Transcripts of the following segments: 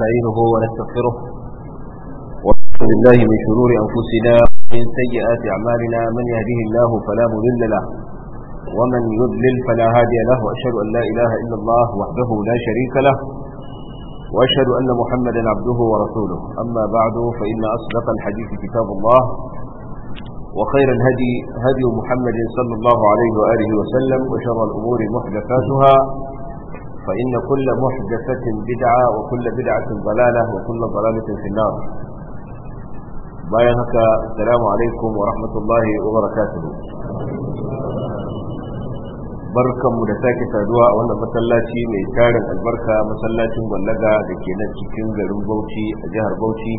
ونستعينه ونستغفره ونعوذ بالله من شرور أنفسنا ومن سيئات أعمالنا من يهده الله فلا مضل له ومن يضلل فلا هادي له وأشهد أن لا إله إلا الله وحده لا شريك له وأشهد أن محمدا عبده ورسوله أما بعد فإن أصدق الحديث كتاب الله وخير الهدي هدي محمد صلى الله عليه وآله وسلم وشر الأمور محدثاتها فإن كل محدثة بدعة وكل بدعة ضلالة وكل ضلالة في النار بايهك السلام عليكم ورحمة الله وبركاته barkan mu da sake saduwa a wannan masallaci mai tarin albarka masallacin gwallaga da ke nan cikin garin bauchi a jihar bauchi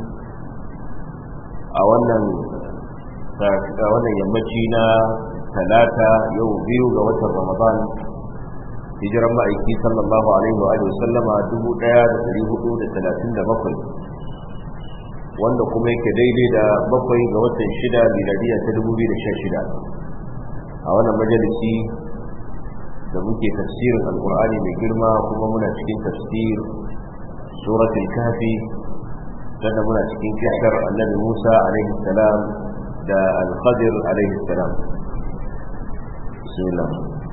a wannan a wannan yammaci na talata yau biyu ga watan ramadan hijiran ma'aiki sallallahu alaihi wa sallama dubu ɗaya da dari hudu da talatin da bakwai wanda kuma yake daidai da bakwai ga watan shida miladiya ta dubu biyu da sha shida a wannan majalisi da muke tafsirin alkur'ani mai girma kuma muna cikin tafsir suratul kafi da muna cikin kishar annabi musa alaihi salam da al-khadir alaihi salam bismillah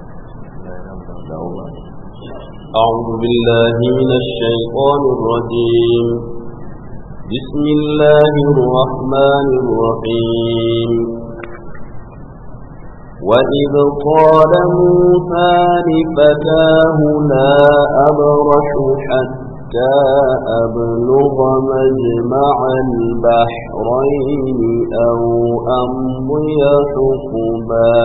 أعوذ بالله من الشيطان الرجيم بسم الله الرحمن الرحيم وإذ قال موسى لفتاه لا أبرح حتى أبلغ مجمع البحرين أو أمضي حقبا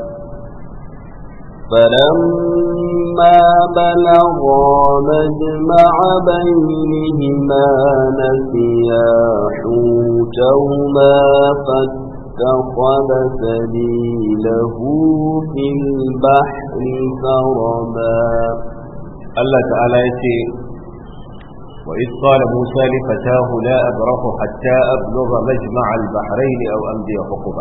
فلما بلغا مجمع بينهما نسيا حوتهما فاتخذ سبيله في البحر سربا الله تعالى يتي وإذ قال موسى لفتاه لا أبرح حتى أبلغ مجمع البحرين أو أمضي حقبا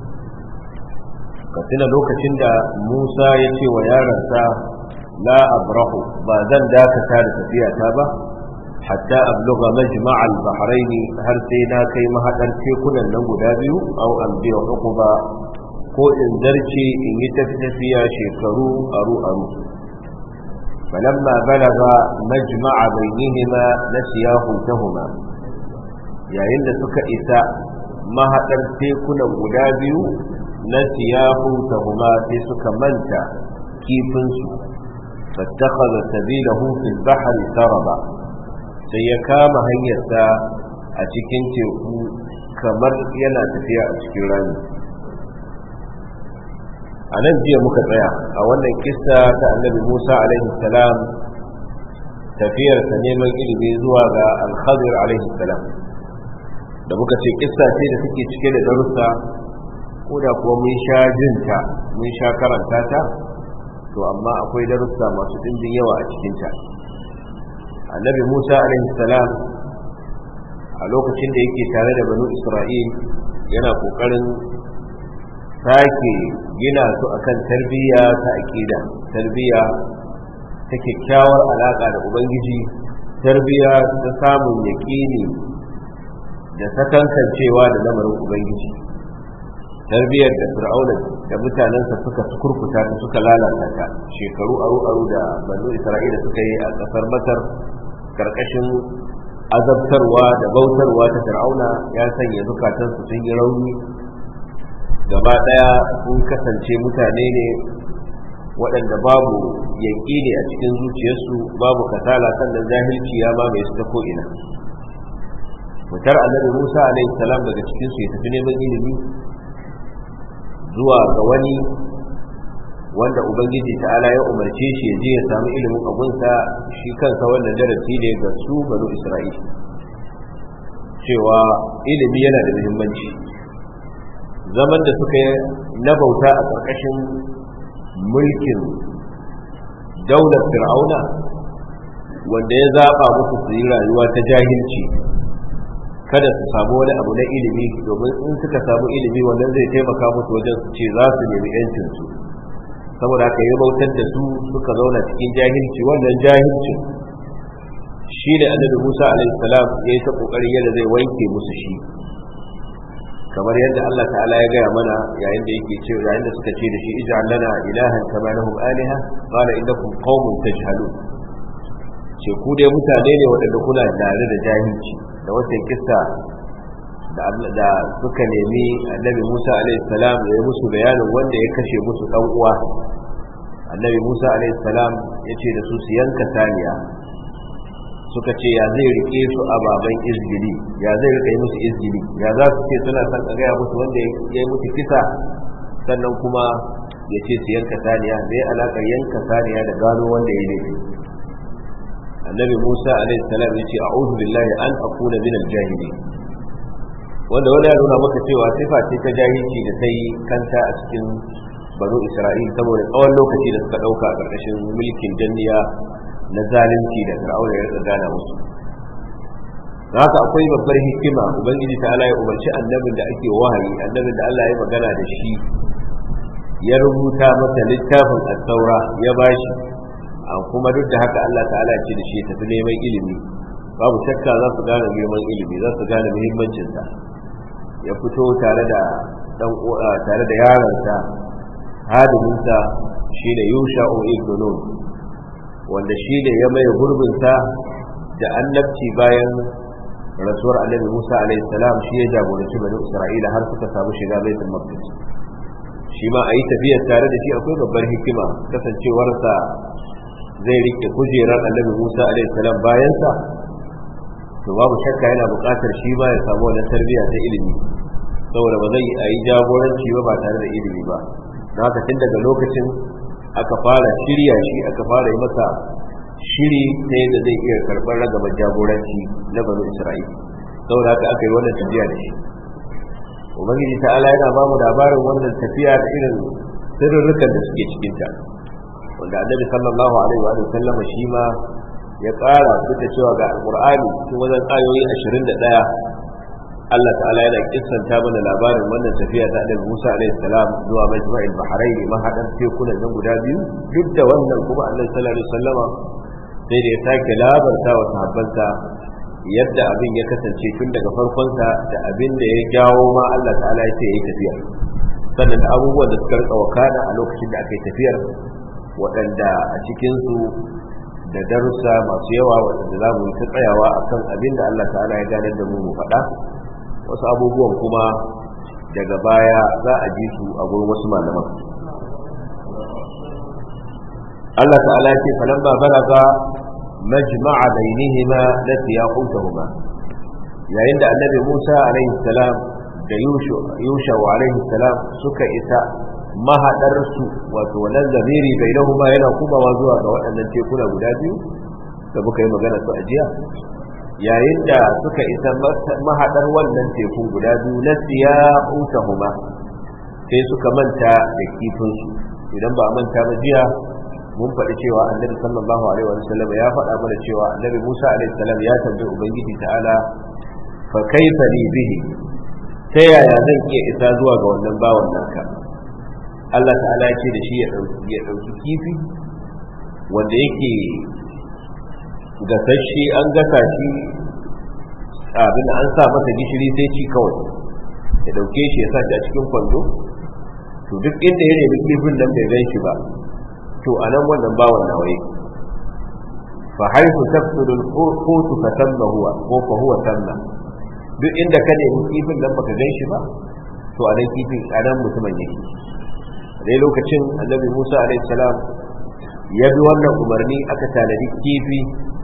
ka tuna lokacin da Musa ya ce wa yaransa la abrahu ba zan dakata da tafiyata ba hatta abluga majma' al-bahrain har sai na kai mahadar tekunan nan guda biyu aw amdi hukuba ko in zarce in yi tafiya shekaru aru aru falamma balaga majma'a bainihima nasiya hutahuma yayin da suka isa mahadar tekunan guda biyu na siyahu tahuma sai suka manta kifinsu fattakhadha sabilahu fil bahri saraba sai ya kama hanyarsa a cikin teku kamar yana tafiya a cikin rami a nan jiya muka tsaya a wannan kissa ta annabi musa alaihi salam tafiyarsa neman ilimi zuwa ga alkhadir alaihi salam da muka ce kissa ce da take cike da darussa ko da kuwa mun sha jinta mun sha karanta ta to amma akwai darussa masu ɗimbin yawa a cikinta annabi musa salam a lokacin da yake tare da banu isra'il yana ƙoƙarin sake gina su akan tarbiyya ta aƙida tarbiyya ta kyakkyawar alaƙa da ubangiji tarbiyya ta samun yaƙini da sakankancewa da lamarin ubangiji tarbiyyar da fir'auna da mutanensa suka kurkuta ta suka lalata ta shekaru aru aru da banu isra'ila suka yi a kasar masar karkashin azabtarwa da bautarwa ta fir'auna ya sanya zukatansu sun yi rauni gaba daya sun kasance mutane ne waɗanda babu yaƙini a cikin zuciyarsu babu kasala sannan jahilci ya mamaye su ta ko'ina fitar annabi musa alaihi salam daga cikinsu ya tafi neman ilimi zuwa ga wani wanda ubangiji ta'ala ya umarce shi ya je ya samu ilimin abunsa shi kansa wannan darasi ne ga su banu isra'il cewa ilimi yana da muhimmanci zaman da suka yi na bauta a ƙarƙashin mulkin daular fir'auna wanda ya zaɓa musu su yi rayuwa ta jahilci kada su samu wani abu na ilimi domin in suka samu ilimi wannan zai taimaka musu wajen su ce za su nemi yancinsu saboda haka ya bautar da su suka zauna cikin jahilci wannan jahilcin shi ne annabi Musa alaihi salam ya yi ta kokarin yadda zai wanke musu shi kamar yadda Allah ta'ala ya gaya mana yayin da yake ce yayin da suka ce da shi ij'al lana ilahan kama lahum aliha qala innakum qaumun tajhalun ce ku dai mutane ne waɗanda kuna tare da jahilci da wata kissa da da suka nemi annabi Musa alaihi salam ya yi musu bayanin wanda ya kashe musu dan uwa annabi Musa alaihi salam ya ce da su su yanka saniya suka ce ya zai rike su a baban izgili ya zai rike musu izgili ya za su ce suna san a gaya musu wanda ya yi musu kisa sannan kuma ya ce su yanka saniya zai alaƙar yanka saniya da gano wanda ya laifi annabi musa alaihi salam ya ce a'udhu billahi an akuna min al-jahili wanda wanda ya nuna maka cewa sifa ce ta jahilci da sai kanta a cikin banu isra'il saboda tsawon lokaci da suka ɗauka a ƙarƙashin mulkin danniya na zalunci da fir'auna ya rika gana musu haka akwai babbar hikima ubangiji ta Allah ya umarci annabin da ake wahayi annabin da Allah ya magana da shi ya rubuta masa littafin at-taura ya bashi kuma duk da haka Allah ta'ala ya ce da shi ya tafi neman ilimi babu shakka za su gane neman ilimi za su gane muhimmancinsa ya fito tare da dan tare da yaransa hadiminsa shine Yusha'u ibn Nun wanda shi ne ya mai gurbinsa da annabci bayan rasuwar annabi Musa alaihi salam shi ya jagoranci bani Isra'ila har suka samu shiga baitul maqdis shi ma a yi tafiyar tare da shi akwai babbar hikima kasancewarsa zai rike kujerar annabi Musa alaihi salam bayansa to babu shakka yana buƙatar shi ma ya samu wannan tarbiyya ta ilimi saboda ba zai a yi jagoranci ba ba tare da ilimi ba don haka tun daga lokacin aka fara shirya shi aka fara yi masa shiri ta yadda zai iya karɓar ragabar jagoranci na banu isra'ila saboda haka aka yi wannan tafiya da shi ubangiji ta ala yana ba mu labarin wannan tafiya da irin sirrurrukan da suke cikinta wanda annabi sallallahu alaihi wa sallama shi ma ya ƙara duk da cewa ga alƙur'ani cikin wajen ayoyi ashirin da ɗaya Allah ta'ala yana kissanta mana labarin wannan tafiya ta Annabi Musa alaihi salam zuwa Majma'il Bahrain mahadan tekunan nan guda biyu duk da wannan kuma Annabi sallallahu alaihi wasallama sai da ya sake labarta wa sahabbansa yadda abin ya kasance tun daga farkonsa da abin da ya jawo ma Allah ta'ala ya ce yayi tafiya sannan da abubuwan da suka rika wakana a lokacin da aka yi tafiyar waɗanda a cikinsu da darussa masu yawa waɗanda za mu yi ta tsayawa akan abin da Allah ta'ala ya ganar da mu mu faɗa wasu abubuwan kuma daga baya za a ji su a gurin wasu malaman Allah ta'ala ce falan ba balaga majma'a bainihima nasiya hutahuma yayin da annabi Musa alaihi salam da Yusha alaihi salam suka isa mahadar su wato wannan zamiri bainahuma yana kumawa zuwa ga waɗannan tekuna guda biyu da muka yi magana su a jiya yayin da suka isa mahadar wannan tekun guda biyu na siya huma sai suka manta da kifinsu idan ba a manta ba jiya mun faɗi cewa annabi sallallahu alaihi wa sallam ya faɗa mana cewa annabi Musa alaihi salam ya tambayi ubangiji ta'ala fa kaifa li bihi ta yaya zan iya isa zuwa ga wannan bawan naka Allah ta'ala ya ce da shi ya ɗauki kifi wanda yake gasashe an gasa shi abin an sa masa gishiri sai ci kawai ya dauke shi ya sa shi a cikin kwando to duk inda ya nemi kifin nan bai gan shi ba to a nan wannan bawan nawaye fa haifu tafsiru al-qutu fa tamma huwa ko fa huwa tamma duk inda ka nemi kifin nan baka gan shi ba to a nan kifin a nan mutumin yake dai lokacin annabi Musa alaihi salam ya bi wannan umarni aka tanadi kifi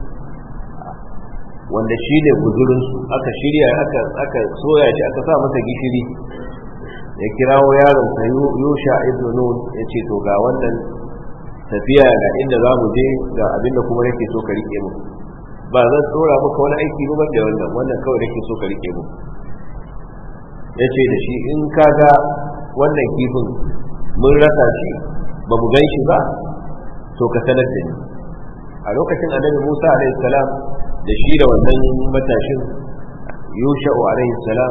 wanda shi ne guzurinsu aka shirya aka soya shi aka sa masa gishiri ya kirawo yaron sa yusha ibn nun ya ce to ga wannan tafiya ga inda za mu je ga abinda kuma nake so ka rike mu ba zan tsora maka wani aiki ba da wannan wannan kawai nake so ka rike mu ya ce da shi in ka ga wannan kifin mun rasa shi ba mu gan shi ba to ka sanar da ni a lokacin annabi musa alaihi salam da shi da wannan matashin yusha'u alaihi salam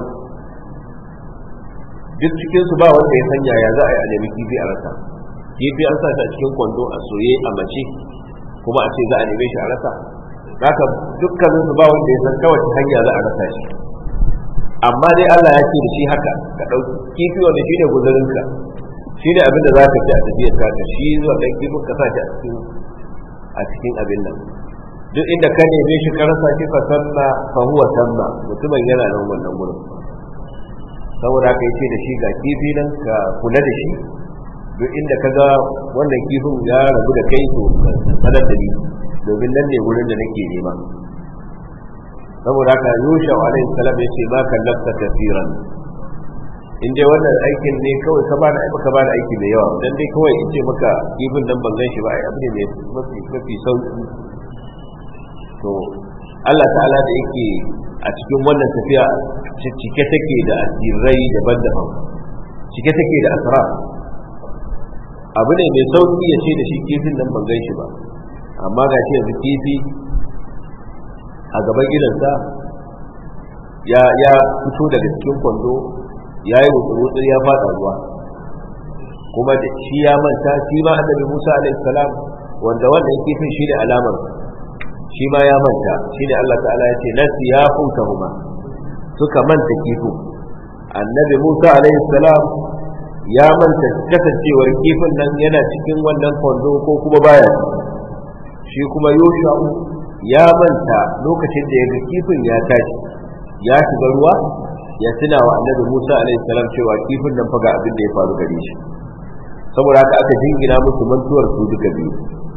duk cikinsu ba wanda ya sanya ya za a yi a nemi kifi a rasa kifi an sa shi a cikin kwando a soye a mace kuma a ce za a neme shi a rasa haka dukkanin su ba wanda ya san ta wace hanya za a rasa shi amma dai Allah ya ce da shi haka ka ɗauki kifi wanda shi ne guzurinka shi ne abin da za ka ci a tafiyar ka shi zuwa ɗan kifin ka sa shi a cikin a cikin abin nan duk inda ka neme shi ka rasa shi fa sanna fa huwa sanna mutumin yana nan wannan gurin saboda haka yace da shi ga kifi nan ka kula da shi duk inda ka ga wannan kifin ya rabu da kai to sanar da ni domin nan ne wurin da nake nema saboda haka yusha alaihi salam yace ma kallafta kafiran in dai wannan aikin ne kawai ka bani ka bani aiki mai yawa dan dai kawai in ce maka kifin nan ban gan shi ba ai abu ne mai mafi mafi sauki to Allah ta'ala da yake a cikin wannan tafiya cike take da asirai daban-daban cike take da asrar abu ne mai sauki ya ce da shi kifin nan ban gan shi ba amma ga shi yanzu kifi a gaban gidansa ya ya fito daga cikin kwando ya yi wutsu ya fada ruwa kuma da shi ya manta shi ma annabi Musa alaihi salam wanda wannan kifin shi ne alamar shi ma ya manta shi ne Allah ta'ala ya ce nasi ya huma suka manta kifin annabi Musa alaihi salam ya manta kasancewar kifin nan yana cikin wannan kwando ko kuma baya shi kuma Yoshua ya manta lokacin da ya ga kifin ya tashi ya shiga ruwa ya tuna wa annabi Musa alaihi salam cewa kifin nan fa ga abin da ya faru gare shi saboda haka aka jingina musu mantuwar su duka biyu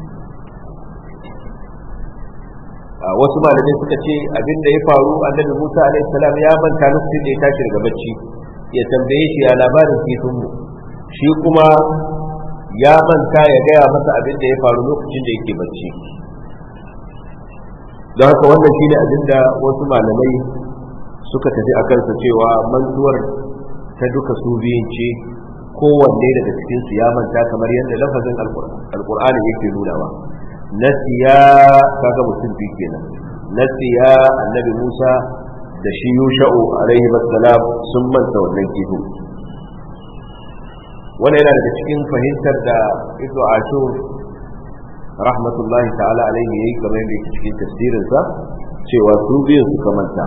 a wasu malamai suka ce abin da ya faru annabi Musa alaihi salam ya manta lokacin da ya tashi daga bacci ya tambaye shi ya labarin kifin mu shi kuma ya manta ya gaya masa abin da ya faru lokacin da yake bacci don haka wannan shine abin da wasu malamai suka tafi a kansa cewa mantuwar ta duka su biyun ce kowanne daga cikin su ya manta kamar yadda lafazin alkur'ani yake nunawa nasiya kaga mutum biyu kenan nasiya annabi musa da shi yusha'u alaihi wassalam sun manta wannan kihu wannan yana daga cikin fahimtar da ibnu ashur rahmatullahi ta'ala alaihi yayi kamar yadda yake cikin tafsirinsa cewa su biyun suka manta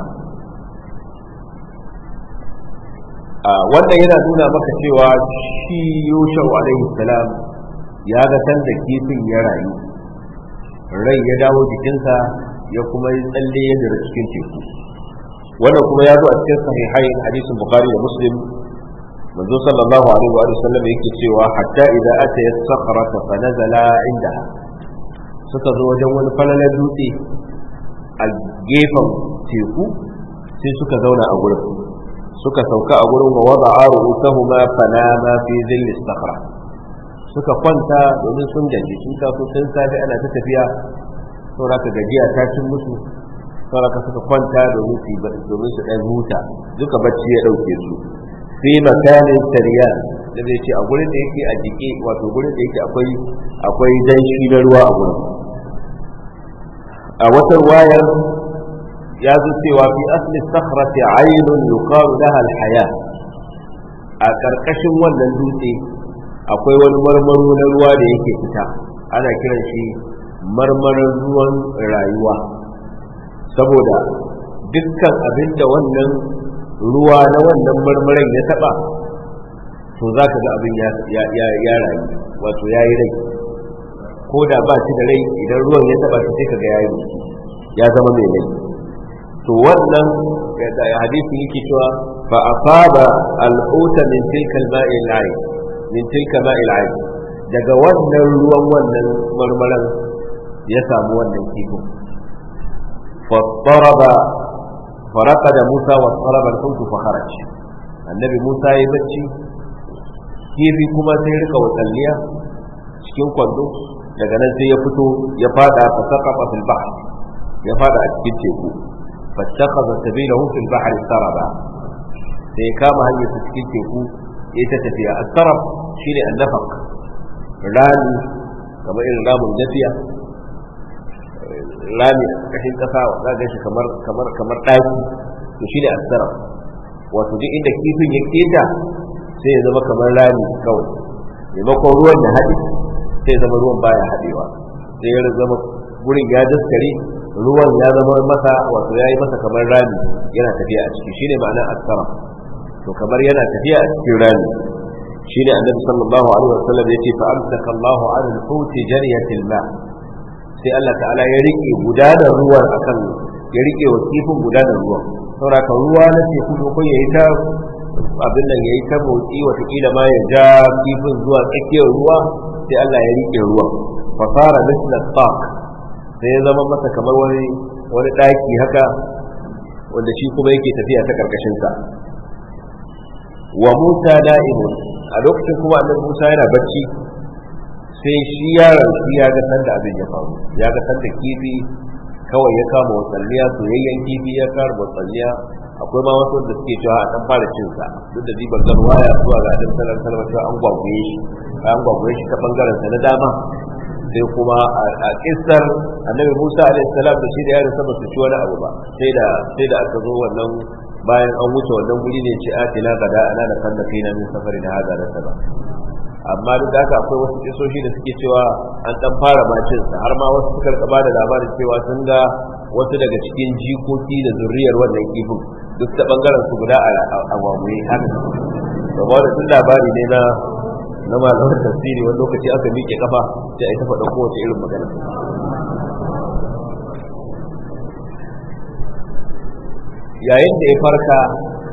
wannan yana nuna maka cewa shi yusha alaihi salam ya ga san da kifin ya rayu rai ya dawo jikinsa ya kuma yi tsalle ya jira cikin teku wannan kuma ya zo a cikin sahihain hadisin bukhari da muslim manzo sallallahu alaihi wa sallam yake cewa hatta idza ata yasakhrata fa nazala indaha suka zo wajen wani falalar dutse a gefen teku sai suka zauna a gurin suka sauka a gurin wa wada ru'usahuma fanama fi dhilli sakhra suka kwanta domin sun gaji sun taso sun safi ana ta tafiya saboda ka gajiya ta cin musu saboda ka suka kwanta domin su domin su dan huta duka bacci ya dauke su fi makanin tariyan da zai ce a gurin da yake a jike wato gurin da yake akwai akwai danshi na ruwa a gurin a wata wayar ya zo cewa fi asli sakhrati aynun yuqalu laha alhaya a karkashin wannan dutse akwai wani marmaro na ruwa da yake fita ana kiran shi marmarin ruwan rayuwa saboda dukkan abin da wannan ruwa na wannan marmarin ya taba to za ka ga abin ya rayu wato ya yi rai ko da ba shi da rai idan ruwan ya taba shi sai ka ga ya yi ya zama mai rai to wannan da hadisi yake cewa fa asaba al-huta min tilka al-ma'i al-ayn min tilka ma'i al-ayn daga wannan ruwan wannan marmaran ya samu wannan kifin fa daraba فرقد موسى واضطرب الحوت فخرج النبي موسى ya bacci kifi kuma sai rika wakalliya cikin kwando daga nan sai ya fito ya fada fa saqafa fil bahr ya fada a cikin teku fattakhadha sabilahu fil bahr saraba sai ya kama hanyar sa cikin teku ya ta tafiya as-sarab shine an-nafaq rami kamar irin ramin nafiya rami a kashin kasa za ga shi kamar kamar kamar daki to shine as-sarab wato duk inda kifin ya keta sai ya zama kamar rami kawai maimakon ruwan da haɗe sai zama ruwan baya haɗewa sai ya zama gurin ya daskare ruwan ya zama masa wato yayi masa kamar rami yana tafiya a ciki shine ma'anar asara to kamar yana tafiya a cikin rami shine annabi sallallahu alaihi wasallam yace fa amsaka Allahu 'ala al-hut jariyatil ma sai Allah ta'ala ya rike gudanar ruwan akan ya rike wa kifin gudanar ruwan saboda ruwa na teku ko yayi ta abin nan yayi ta motsi watakila ma ya ja kifin zuwa tsakiyar ruwa sai Allah ya rike ruwan fa fara misla taq sai ya zama masa kamar wani wani daki haka wanda shi kuma yake tafiya ta karkashin sa wa Musa da'imun a lokacin kuma annabi Musa yana bacci sai shi yaron shi ya ga sanda abin ya faru ya ga sanda kifi kawai ya kama watsalliya soyayyen kifi ya kama watsalliya akwai ma wasu da suke cewa a dan fara cin sa duk da diban gar waya zuwa ga dan salar salama cewa an gwagwaye shi an gwagwaye shi ta bangaren sa na dama sai kuma a kissar annabi Musa alaihi salam da shi da yaron sa ba su ci wani abu ba sai da sai da aka zo wannan bayan an wuce wannan guri ne ce atina gada ana da kan da kai na min safari da hada da saba amma duk da haka akwai wasu kisoshi da suke cewa an dan fara macin sa har ma wasu suka ba da labarin cewa sun ga wasu daga cikin jikoki da zuriyar wannan kifin duk ta bangaren su guda a gwamnati haka gaba da tun labari ne na na malaman tafsiri wani lokaci aka miƙe kafa sai a yi ta faɗa kowace irin magana yayin da ya farka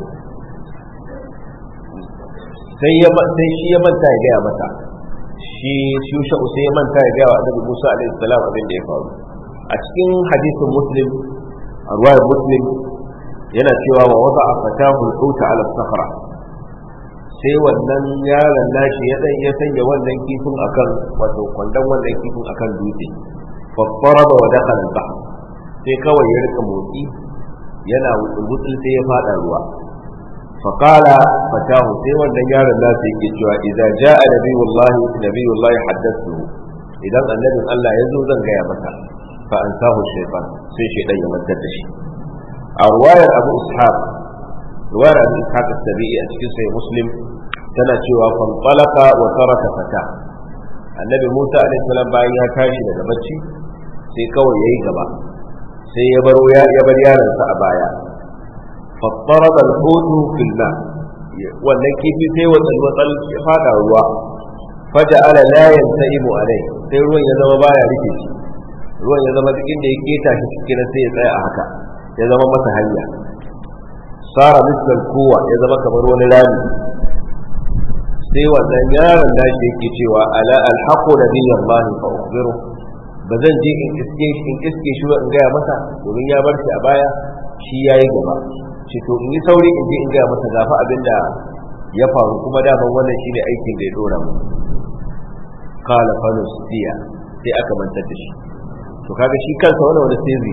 sai ya sai shi ya manta ya gaya mata shi shusha sai ya manta ya gaya wa annabi Musa alaihi salam abin da ya faru a cikin hadisin muslim a ruwayar muslim yana cewa wa wada fatahu al-huta ala sahra sai wannan yaron nashi ya dan ya sanya wannan kifin akan wato kwandon wannan kifin akan dutse fa daraba wa dakhala al-bahr sai kawai ya rika motsi yana wutsul sai ya fada ruwa فقال فتاه sai wannan yaron nasa yake cewa idza jaa nabiyullahi nabiyullahi haddathu idan annabin Allah ya zo zan gaya masa fa ansahu shaytan sai shaytan ya mantar da shi a ruwayar Abu Ishaq ruwayar Abu Ishaq as-Sabi'i a cikin sahih Muslim tana cewa fan talaqa wa taraka fata annabi Musa alaihi salam bayan ya tashi daga bacci sai kawai yayi gaba sai ya bar ya bar yaronsa a baya فاضطرب الحوت في الماء wannan kifi sai watsal watsal ya fada ruwa faja'ala la yantaimu alai sai ruwan ya zama baya rike shi ruwan ya zama duk inda ya keta shi cikin sai ya tsaya a haka ya zama masa hanya sara misal kowa ya zama kamar wani rami sai wannan yaron nashi yake cewa ala alhaqu nabiyallahi fa ukhbiru ba zan je in iske shi in iske shi in gaya masa domin ya bar shi a baya shi yayi gaba ce to in yi sauri in je in gaya masa gafa abin da ya faru kuma daman wannan shine aikin da ya dora mu kala fanus siya sai aka mantar da shi to kaga shi kansa wannan wani sirri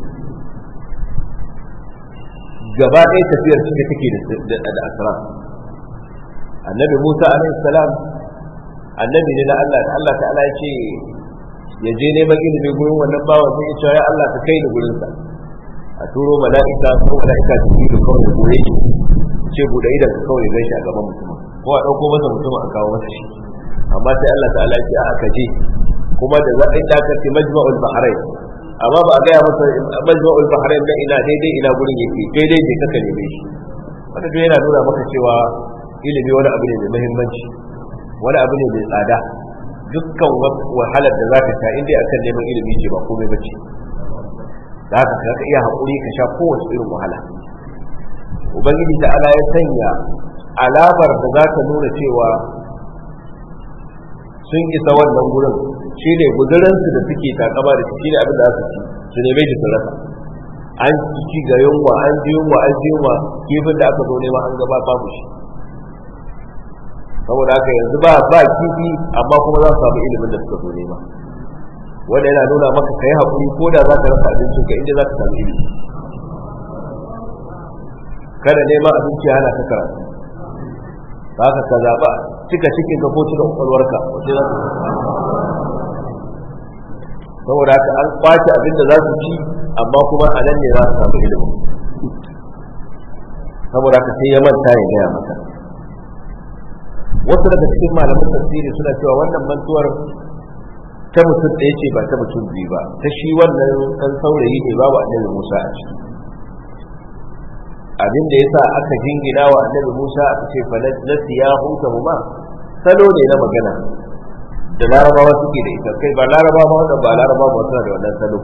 gaba ɗaya tafiyar cike take da da asrar annabi Musa alaihi salam annabi ne na Allah da Allah ta'ala ya ce ya je neman ilimi gurin wannan bawan sai ya ce ya Allah ka kai ni gurin sa a turo mala'ika ko mala'ika ta yi da kawai goye shi ce bude idan ka kawai gaishe a gaban mutum ko a ɗauko masa mutum a kawo masa shi amma sai Allah ta'ala ce a aka je kuma da za a yi dakace majma'ul bahrain amma ba a gaya masa majma'ul bahrain na ina daidai ina gurin yake daidai je kaka neme shi wanda duk yana nuna maka cewa ilimi wani abu ne mai muhimmanci wani abu ne mai tsada dukkan wahalar da za ka sha inda akan neman ilimi ce ba komai bace da haka ka iya haƙuri ka sha kowace irin wahala ubangiji da ala ya sanya alamar da za ta nuna cewa sun isa wannan gurin shi ne guduransu da suke takama da shi ne abin da su ci su neme shi su rasa an ci ga yunwa an ji yunwa an ji yunwa kifin da aka zo nema an gaba babu shi saboda haka yanzu ba ba kifi amma kuma za su samu ilimin da suka zo nema wanda yana nuna maka kai haƙuri ko da za ka rasa abincin ka inda za ka samu ilimi kada neman abinci hana ka karatu za ka ka zaɓa cika cikin ka ko cika ƙwaƙwalwarka wace za ka saboda haka an kwace abin da za su ci amma kuma a nan ne za su samu ilimi saboda haka sai ya manta ya gaya maka wasu daga cikin malaman tafsiri suna cewa wannan mantuwar ta mutum ɗaya ce ba ta mutum biyu ba ta shi wannan ɗan saurayi ne babu annabi Musa a ciki abin da yasa aka jingina wa annabi Musa aka ce fa nasiya huta ma salo ne na magana da larabawa suke da ita kai ba larabawa wanda ba larabawa ba suna da wannan salo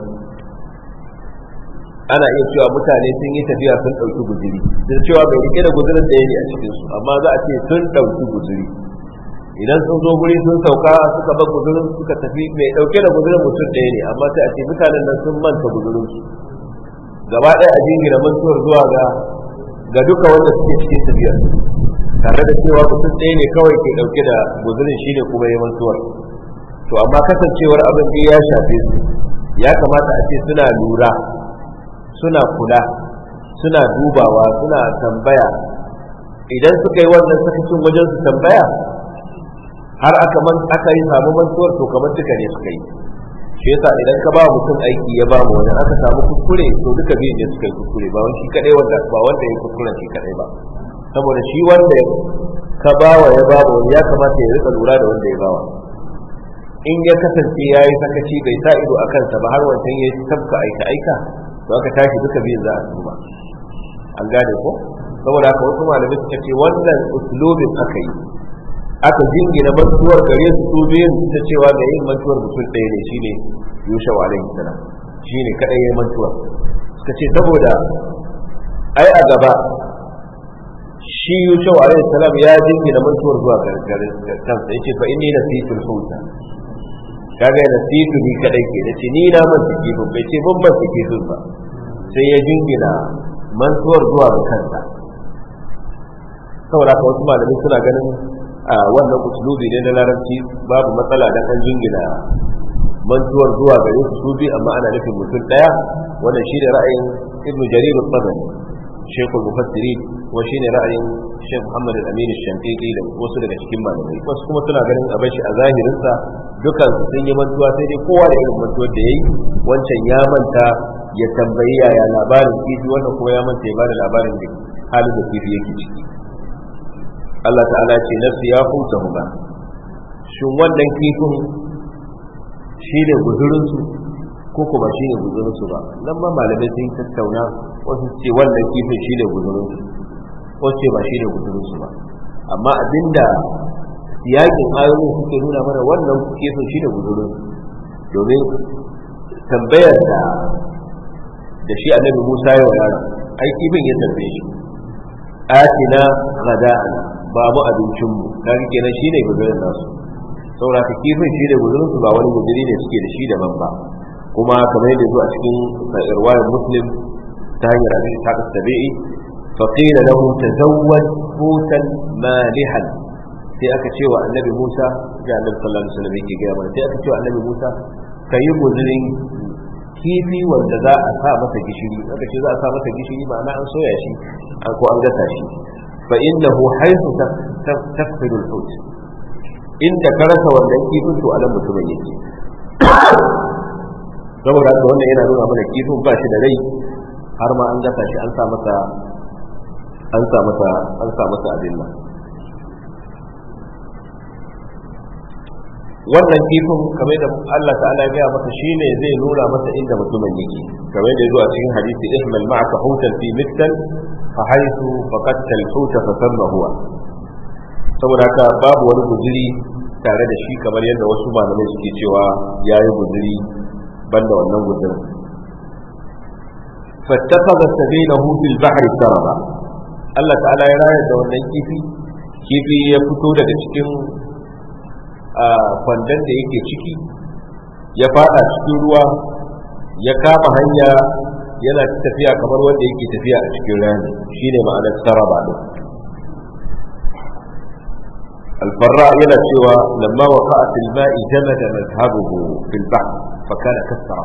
ana iya cewa mutane sun yi tafiya sun ɗauki guzuri sun cewa bai rike da guzurin ɗaya ne a cikin su amma za a ce sun ɗauki guzuri idan sun zo guri sun sauka suka bar guzurin suka tafi mai ɗauke da guzurin mutum ɗaya ne amma sai a ce mutanen nan sun manta guzurin su gaba ɗaya a jingina mantuwar zuwa ga ga duka wanda suke cikin tafiyar tare da cewa mutum ɗaya ne kawai ke ɗauke da guzurin shine kuma ya mantuwar to amma kasancewar abin da ya shafe su ya kamata a ce suna lura suna kula suna dubawa suna tambaya idan suka yi wannan sakacin wajen su tambaya har aka man aka yi samu mantuwar to kamar duka ne suka yi shi yasa idan ka ba mutum aiki ya ba mu wani aka samu kuskure to duka biyun ne suka yi kuskure ba wani shi kadai wanda ba wanda ya kuskure shi kadai ba saboda shi wanda ka ba wa ya ba wani ya kamata ya rika lura da wanda ya ba wa in ya kasance ya yi sakaci bai sa ido a kansa ba har wancan ya tabka aika aika to aka tashi duka biyun za a duba an gane ko saboda haka wasu malamai suka ce wannan uslubin aka yi aka jingina mantuwar gare su su biyun ta cewa da yin mantuwar mutum ɗaya ne shine yusha wa alaihi salam shine kadai yayin mantuwar suka ce saboda ai a gaba shi yusha wa alaihi salam ya jingina mantuwar zuwa gare kansa yace fa inni nasitul huta kaga nasitu ni kadai ke nace ni na manta kifin bai ce mun manta kifin ba sai ya jingina mantuwar zuwa ga kansa saboda haka wasu malamai suna ganin a wannan usulubi ne na larabci babu matsala dan an jingina mantuwar zuwa gare su bi amma ana nufin mutum daya wannan shine ra'ayin ibnu jarir al-tabari shaykh al-mufassirin wa shine ra'ayin shaykh muhammad al-amin al-shafiqi da wasu daga cikin malamai wasu kuma suna ganin a bashi a zahirin sa dukan su sun yi mantuwa sai dai kowa da irin mantuwar da yayi wancan ya manta ya tambayi yaya labarin kifi wannan kuma ya manta ya bada labarin da halin da kifi yake ciki Allah ta'ala ce nafsi ya huta huma shin wannan kifin shi ne guzurinsu ko kuma shi ne guzurinsu ba nan ma malamai sun tattauna wasu ce wannan kifin shi ne guzurinsu wasu ce ba shi ne guzurinsu ba amma abinda siyakin ayoyin suke nuna mana wannan kifin shi ne guzurinsu domin tambayar da da shi annabi Musa ya wa yaron ai kifin ya tambaye shi atina ghada'ana ba mu abincinmu kaga kenan shine guzurin nasu saboda ka kifin shi da guzurin su ba wani guzuri ne suke da shi daban ba kuma kamar yadda zuwa cikin riwayar muslim ta hanyar abin ta ka tabi'i fa qila lahu tazawwaj hutan malihan sai aka ce wa annabi Musa ga annabi sallallahu alaihi wasallam yake gaya mana sai aka ce wa annabi Musa kayi guzurin kifi wanda za a sa masa gishiri aka ce za a sa masa gishiri ma'ana an soya shi ko an gasa shi فإنه حيث تفقد الحوت inda ka rasa wannan kifin to anan mutumin yake saboda haka wannan yana nuna mana kifin ba shi da rai har ma an gasa shi an sa masa an sa masa an sa masa abin nan wannan kifin kamar da Allah ta'ala ya masa shine zai nuna masa inda mutumin yake kamar da zuwa cikin hadisi ihmal ma'aka hutan fi miktal fa haythu faqadta al-huta fa thamma huwa saboda haka babu wani guzuri tare da shi kamar yadda wasu malamai suke cewa yayi guzuri banda wannan guzurin fattakhadha sabilahu fil bahri saraba Allah ta'ala ya rayar da wannan kifi kifi ya fito daga cikin kwandon da yake ciki ya fada cikin ruwa ya kama hanya yana tafiya kamar wanda yake tafiya a cikin rani shine ma'anar saraba din الفراء يلا سوى لما وقع في الماء جمد مذهبه في البحر فكان كسرا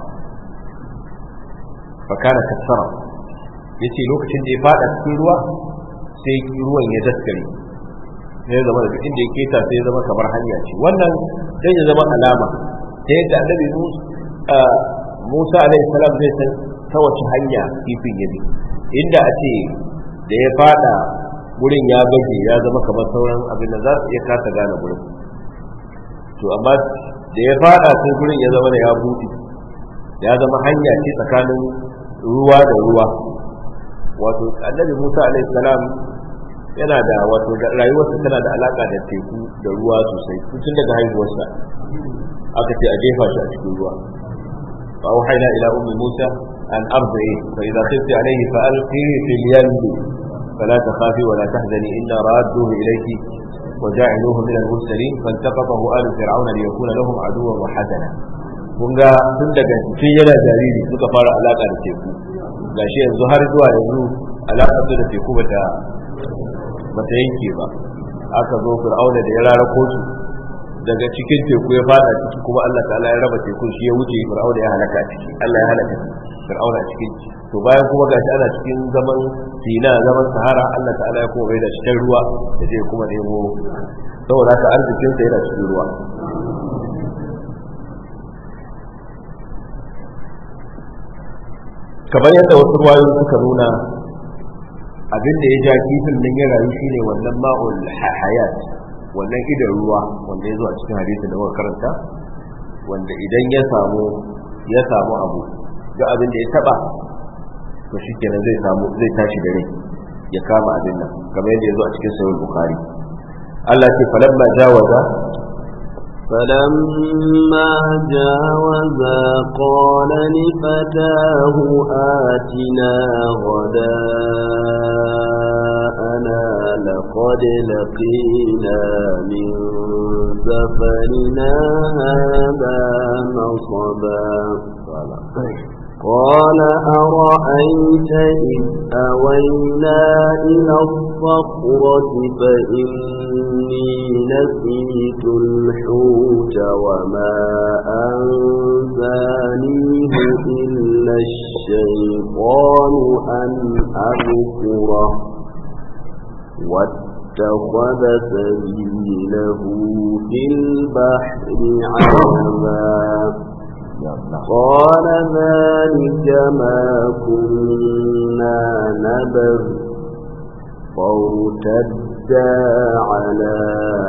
فكان كسرا yace lokacin da ya fada cikin ruwa sai ruwan ya daskare sai zama da inda ya keta sai zama kamar hanya ce wannan sai ya zama alama ta yadda annabi Musa alaihi salam zai san ta wace hanya kifin ya bi inda a ce da ya fada wurin ya gaje ya zama kamar sauran abin da za su iya kasa gane wurin to amma da ya fada sai gurin ya zama da ya buɗe ya zama hanya ce tsakanin ruwa da ruwa wato annabi Musa alaihi salam yana da wato rayuwarsa tana da alaka da teku da ruwa sosai tun daga haihuwarsa aka ce a jefa shi a cikin ruwa fa auhayna ila ummi Musa an ardi fa idza khifti alayhi fa alqihi fil yam فلا تخافي ولا تحزني إنا رادوه إليك وجاعلوه من المرسلين فالتقطه آل فرعون ليكون لهم عدوا وحزنا kun ga tun daga tun yana jariri suka fara alaka da teku gashi yanzu har zuwa yanzu alaka su da teku bata bata yanke ba aka zo fir'auna da ya rarako su daga cikin teku ya fada ciki kuma Allah ta'ala ya raba tekun shi ya wuce fir'auna ya halaka ciki Allah ya halaka fir'auna cikin to bayan kuma gashi ana cikin zaman sina zaman sahara Allah ta'ala ya kuma bai da cikin ruwa da zai kuma nemo saboda haka arzikin sa yana cikin ruwa kamar yadda wasu ruwayoyi suka nuna abin da ya ja kifin nan ya rayu shine wannan ma'ul hayat wannan idan ruwa wanda ya zo a cikin hadisin da muka karanta wanda idan ya samu ya samu abu duk abin da ya taba to shikenan zai samu zai tashi da rai ya kama abin nan kamar yadda ya zo a cikin sahih bukhari Allah ce falamma jawaza فلما جاوزا قال لفتاه آتنا غداءنا لقد لقينا من سفرنا هذا نصبا قال أرأيت إذ أوينا إلى الصخرة فإني نسيت الحوت وما أنسانيه إلا الشيطان أن أذكره واتخذ سبيله في البحر عجبا قال ذلك ما كنا نبغ فارتدا على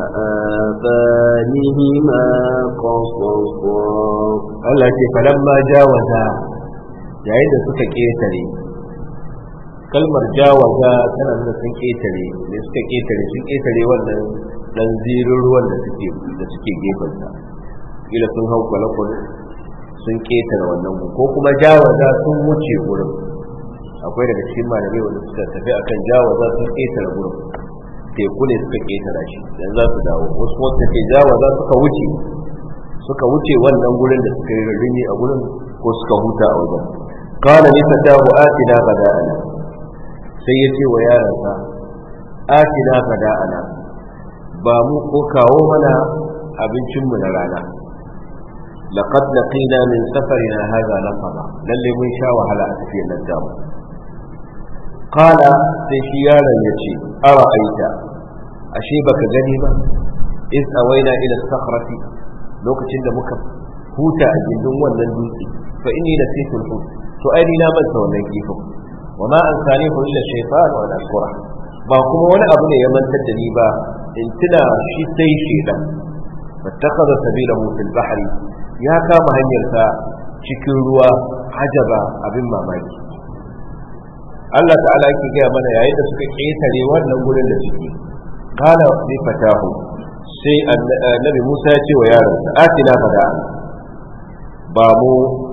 آثارهما قصصا Allah ce falamma jawaza yayin da suka ketare kalmar jawaza tana nuna sun ketare da suka ketare sun ketare wannan dan zirin ruwan da suke da suke gefensa kila sun hau kwale-kwale sun ketare wannan ko kuma jawaza sun wuce gurin akwai daga cikin malamai wanda suka tafi akan jawaza sun ketare gurin teku ne suka ketara shi dan za su dawo wasu wanda ke jawaza suka wuce suka wuce wannan gurin da suka yi rarrimi a gurin ko suka huta a wajen qala li fatahu atina bada'ana sai ya ce wa yaransa atina bada'ana ba mu ko kawo mana abincinmu na rana لقد لقينا من سفرنا هذا نصبا للي من شاء وهلا أتفي النجام قال سيشيانا يتي أرأيت أشيبك غنيمة إذ أوينا إلى الصخرة لو كتن مك هوتا أجندون ولن دوتي فإني نسيت الحوت سؤالي لا من سوى كيفه وما أنسانيه إلا الشيطان وأنا أذكره ba kuma wani abu ne ya mantar da ni ba in tuna shi sai shi dan fattakhadha sabilahu fil bahri ya kama hanyarsa cikin ruwa hajaba abin mamaki Allah ta'ala yake gaya mana yayin da suka ƙetare wannan gurin da suke kala bi fatahu sai annabi Musa ya ce wa yaronsa atina fada ba mu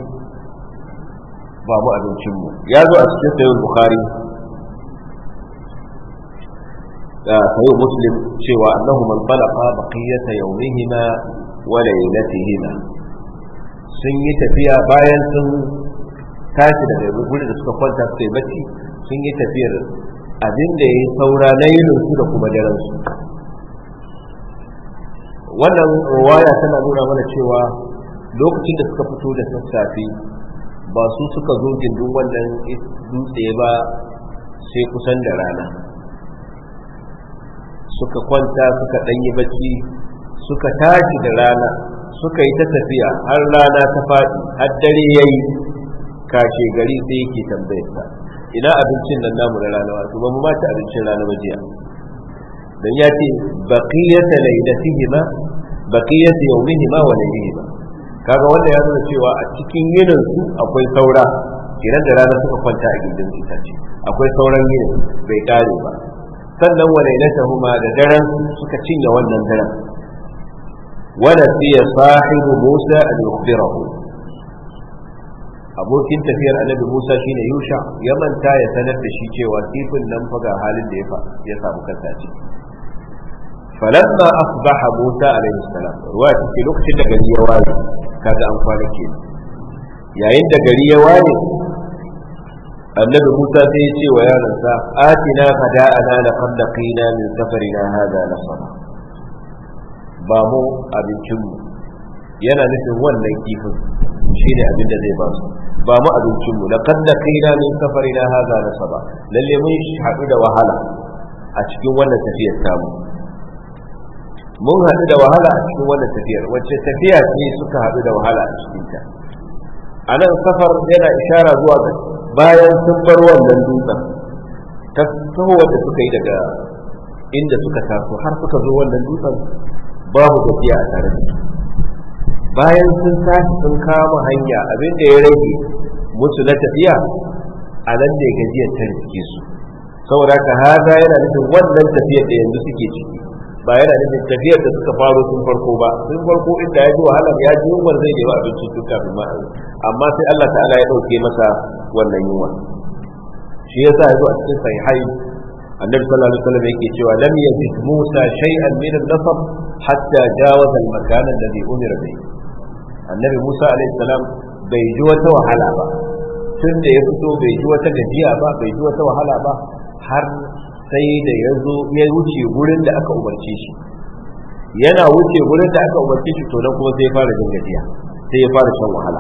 ba mu abincin mu ya zo a cikin sayyid bukhari da sayyid muslim cewa annahu man talaqa baqiyata yawmihima wa laylatihima sun yi tafiya bayan sun tashi daga gurin da suka kwanta suka yi bacci sun yi tafiyar abin da ya yi saura na yinin su da kuma daren su wannan ruwaya tana nuna mana cewa lokacin da suka fito da sassafe ba su suka zo gindin wannan dutse ba sai kusan da rana suka kwanta suka ɗanyi bacci suka tashi da rana suka yi ta tafiya har rana ta faɗi har dare ya yi kashe gari sai yake tambayarsa ina abincin nan namu na rana wato ba mu ma ci abincin rana ba jiya dan ya ce baqiyata laylatihima baqiyat yawmihi ma wa laylihi ba kaga wanda ya nuna cewa a cikin yinin su akwai saura kenan da rana suka kwanta a gindin itace akwai sauran yinin bai kare ba sannan wa lailatahuma da daren suka cinye wannan daren wala fiya sahibu Musa an yukhbirahu abokin tafiyar annabi Musa shine Yusha ya manta ya sanar da shi cewa kifin nan fa ga halin da ya samu kansa a ciki falamma asbaha Musa alaihi salam ruwa take lokacin da gari ya waye kaga an kwana ke yayin da gari ya waye annabi Musa sai ya ce wa yaransa atina fada'ana laqad laqina min safarina hadha nasaba ba mu abincinmu yana nufin wannan kifin shine abin da zai ba su ba mu abincinmu laqad laqina min safarina hadha nasaba lalle mun haɗu da wahala a cikin wannan tafiyar tamu mun haɗu da wahala a cikin wannan tafiyar wacce tafiya ce suka haɗu da wahala a cikin ta a nan safar yana ishara zuwa ga bayan sun bar wannan dutsen ta tsohuwar da suka yi daga inda suka taso har suka zo wannan dutsen babu tafiya a tare da su bayan sun tashi sun kama hanya abin da ya rage musu na tafiya a nan ne gajiyar ta rike su saboda ka haza yana nufin wannan tafiyar da yanzu suke ciki ba yana nufin tafiyar da suka faro sun farko ba sun farko inda ya ji wahala ya ji yunwar zai nemi abincin tun kafin ma amma sai Allah ta'ala ya dauke masa wannan yunwa shi yasa ya zo a cikin sahihai annabi sallallahu alaihi wasallam yake cewa lam yazid Musa shay'an min an-nasab hatta jawaza al-makan alladhi umira bihi annabi Musa alaihi salam bai ji wata wahala ba tun da ya fito bai ji wata gajiya ba bai ji wata wahala ba har sai da ya zo ya wuce gurin da aka umarce shi yana wuce gurin da aka umarce shi to nan kuma sai ya fara jin gajiya sai ya fara shan wahala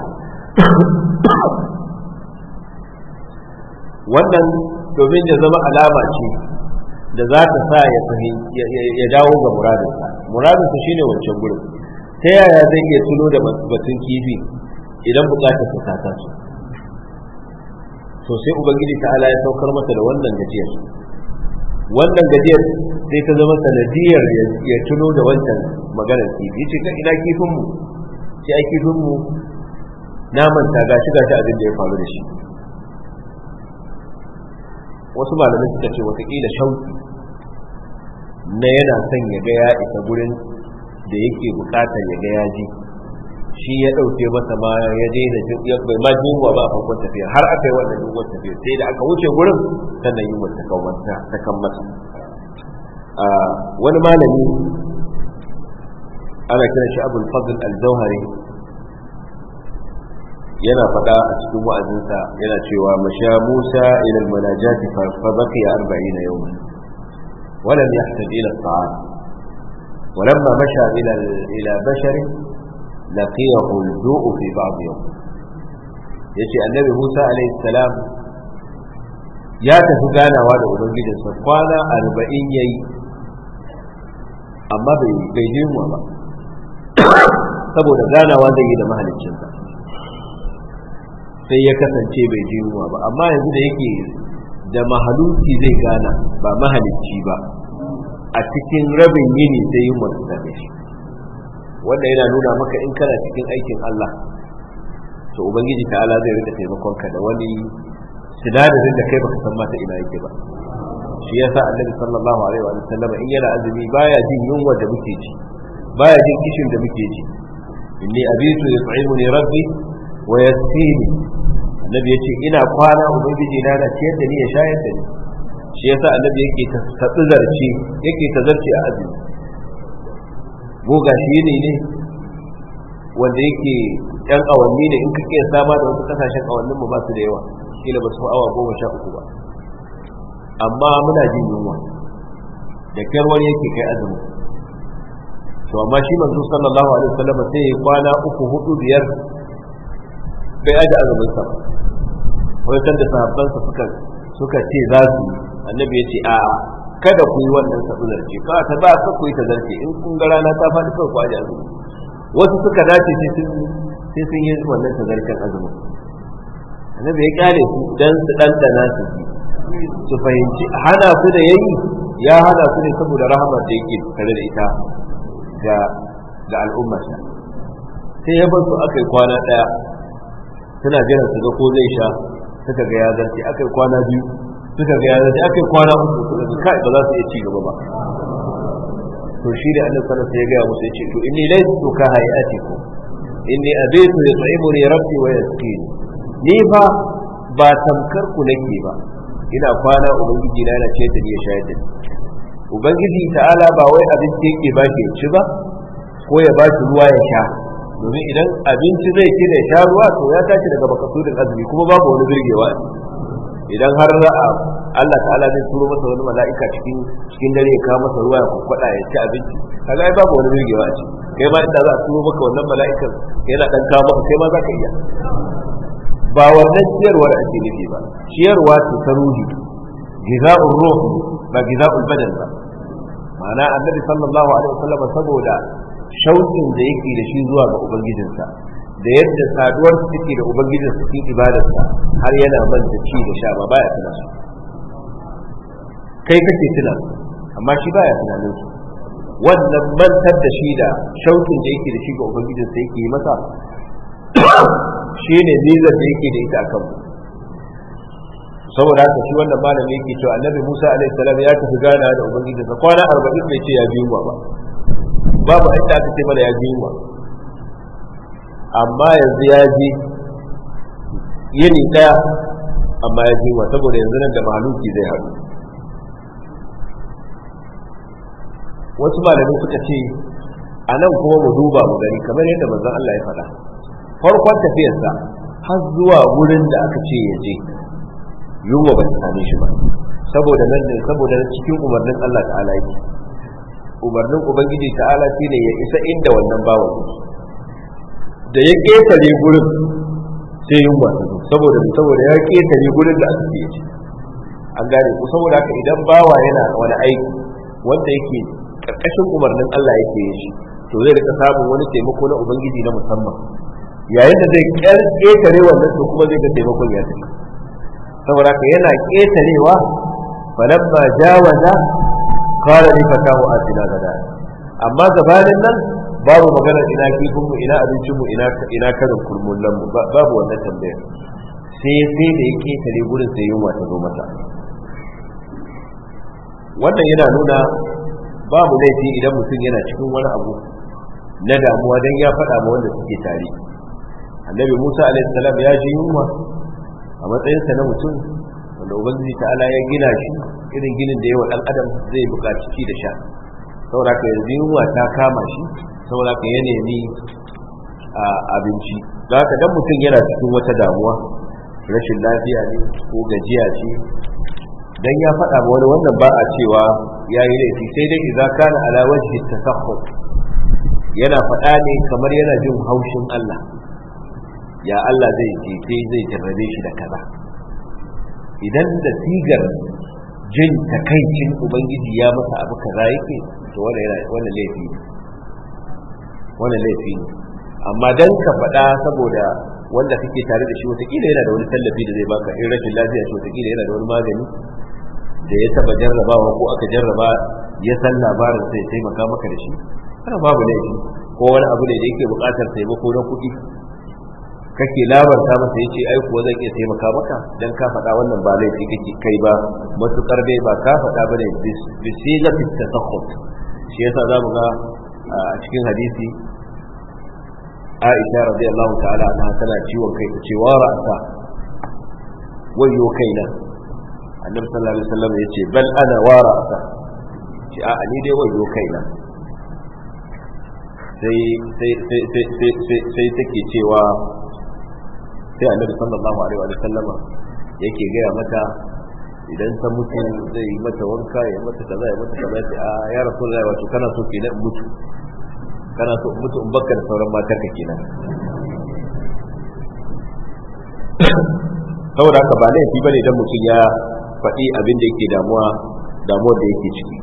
wannan domin ya zama alama ce da za ta sa ya ya dawo ga muradinsa muradinsa shine wancan gurin ta yaya zai iya tuno da batun kifi idan bukatar ta ta su to sai ubangiji ta'ala ya saukar masa da wannan gajiyar wannan gajiyar sai ta zama sanadiyar ya tuno da wancan maganar kifi yace kan ina kifin mu sai ai kifin mu na manta gashi gashi abin da ya faru da shi wasu malamai suka ce watakila shauki na yana son ya ga ya isa gurin da yake bukatar ya ga ya ji shi ya ɗauke masa ma ya daina ya bai ma ji yunwa ba a farkon tafiya har aka yi wannan yunwar tafiya sai da aka wuce gurin sannan yunwar ta kan masa wani malami ana kiran shi abul fadl al-zawhari yana faɗa a cikin wa'azinsa yana cewa masha musa ila al-manajati fa baqiya 40 yawma ولم يحتج إلى الطعام ولما مشى إلى إلى بشر لقيه الجوع في بعض يوم yace annabi Musa alaihi salam ya tafi ganawa da ubangijinsa kwana arba'in ya yi amma bai je mu ba saboda ganawa zai yi da mahaliccinsa sai ya kasance bai je mu ba amma yanzu da yake da mahaluki zai gana ba mahalicci ba a cikin rabin yini sai yin wasu same shi wanda yana nuna maka in kana cikin aikin Allah to ubangiji ta'ala zai rika taimakon ka da wani sinadarin da kai baka san mata ina yake ba shi yasa annabi sallallahu alaihi wa sallam in yana azumi baya jin yunwa da muke ji baya jin kishin da muke ji inni abitu yut'imuni rabbi wa yasqini annabi yace ina kwana ubangiji na da ciyar da ni ya shayar da ni shi yasa annabi yake ta zarce yake ta zarce a azumi mu gashi ne ne wanda yake yan awanni ne in ka iya sama da wasu kasashen awannin mu ba su da yawa kila ba su awa goma sha uku ba amma muna jin yunwa da kyar wani yake kai azumi to amma shi manzo sallallahu alaihi wasallam sai ya kwana uku hudu biyar bai aje azumin sa wai san da sahabban sa suka suka ce za su annabi ya ce a'a kada ku yi wannan sabular ce ka ta ba ka ku yi ta zarce in kun ga rana ta faɗi kawai ku aje azumi wasu suka dace sai sun sai sun yi wannan tazarcen azumin annabi ya kyale su dan su dandana su ji su fahimci hana su da yayi ya hana su ne saboda rahama da yake tare da ita ga ga al'ummarsa sai ya bar su aka yi kwana ɗaya suna jiran su ga ko zai sha suka ga ya zarce aka yi kwana biyu suka ga ya zarce aka yi kwana uku suka ga kai ba za su iya ci gaba ba to shi da annabi sallallahu alaihi wasallam ya ga musu ya ce to inni laysu ka hayatikum inni abitu yut'imuni rabbi wa yasqini ni fa ba tamkar ku nake ba ina kwana ubangiji na yana ce da ni ya shayar da ni ubangiji ta'ala ba wai abinci yake ba shi ci ba ko ya ba shi ruwa ya sha domin idan abinci zai ci da ya sha ruwa to ya tashi daga makasudin azumi kuma babu wani birgewa idan har ra'a Allah ta'ala zai turo masa wani mala'ika cikin cikin dare ya kawo masa ruwa ya kwakwada ya ci abinci kaga ai babu wani birgewa a ci kai ma inda za a turo maka wannan mala'ikan yana dan kawo maka kai ma za ka iya ba wannan ciyarwar ake nufi ba ciyarwa ce ta ruhi giza'ur ruh ba giza'ul badan ba ma'ana annabi sallallahu alaihi wasallam saboda shauƙin da yake da shi zuwa ga ubangijinsa da yadda saduwar su take da ubangijinsa cikin ibadarsa har yana manta ci da sha ba baya tuna su kai kake tuna su amma shi baya tunanin su wannan mantar da shi da shauƙin da yake da shi ga ubangijinsa yake yi masa shi ne nizar da yake da ita a kanmu saboda haka shi wannan malami yake cewa annabi Musa alaihi salam ya tafi gana da ubangijinsa kwana 40 bai ce ya bi yunwa ba babu inda aka ce mana ya bi yunwa amma yanzu ya ji yini daya amma ya ji yunwa saboda yanzu nan da maluki zai haɗu wasu malamai suka ce a nan kuma mu duba mu gani kamar yadda manzon Allah ya faɗa farkon tafiyarsa har zuwa wurin da aka ce ya je yunwa ba ta same shi ba saboda nan ne saboda cikin umarnin Allah ta'ala yake umarnin ubangiji ta'ala shine ya isa inda wannan bawan da ya ketare gurin sai yunwa ta zo saboda saboda ya ketare gurin da aka ce an gane ku saboda haka idan bawa yana wani aiki wanda yake karkashin umarnin Allah yake yin shi to zai rika samun wani taimako na ubangiji na musamman yayin da zai ketare wannan to kuma zai ga taimakon ya tafi saboda haka yana ketarewa falamma jawaza qala li fatahu atina gada amma gabanin nan babu magana ina kifin mu ina abincin mu ina ina karin kurmullan mu babu wannan tambayar sai sai da ya ketare gurin sai yunwa ta zo masa wannan yana nuna babu laifi idan mutum yana cikin wani abu na damuwa dan ya faɗa ma wanda suke tare annabi musa alaihi salam ya ji yunwa a matsayinsa na mutum wanda ubangiji ta'ala ya gina shi irin ginin da yawa dan adam zai buƙaci ci da sha saboda ka yanzu yunwa ta kama shi saboda ka ya nemi abinci za ka dan mutum yana cikin wata damuwa rashin lafiya ne ko gajiya ce dan ya faɗa ma wani wannan ba a cewa ya yi laifi sai dai idza kana ala wajhi tasakhut yana faɗa ne kamar yana jin haushin Allah ya Allah zai jefe zai jarrabe shi da kaza idan da sigar jin takaicin ubangiji ya masa abu kaza yake to wannan laifi ne wannan laifi ne amma dan ka faɗa saboda wanda kake tare da shi wataƙila yana da wani tallafi da zai baka in rashin lafiya shi wataƙila yana da wani magani da ya taba jarrabawa ko aka jarraba ya san labarin sai taimaka maka da shi kana babu laifi ko wani abu ne da yake buƙatar taimako na kuɗi kake labarta masa yace ai kuwa zan iya taimaka maka dan ka faɗa wannan ba laifi kake kai ba matukar dai ba ka faɗa ba ne bisigati tasakhut shi yasa zamu ga a cikin hadisi Aisha radiyallahu ta'ala anha tana ciwon kai ta ce wa ra'sa wayo kaina annabi sallallahu alaihi wasallam yace bal ana wa ra'sa ce a ni dai wayo kaina sai sai sai sai sai take cewa sai annabi sallallahu alaihi wa sallama yake gaya mata idan ta mutu zai yi mata wanka ya mata kaza ya mata kaza ce a ya rasulullahi wato kana so kenan in mutu kana so in mutu in bakka da sauran matar ka kenan saboda haka ba laifi bane idan mutum ya faɗi abin da yake damuwa damuwar da yake ciki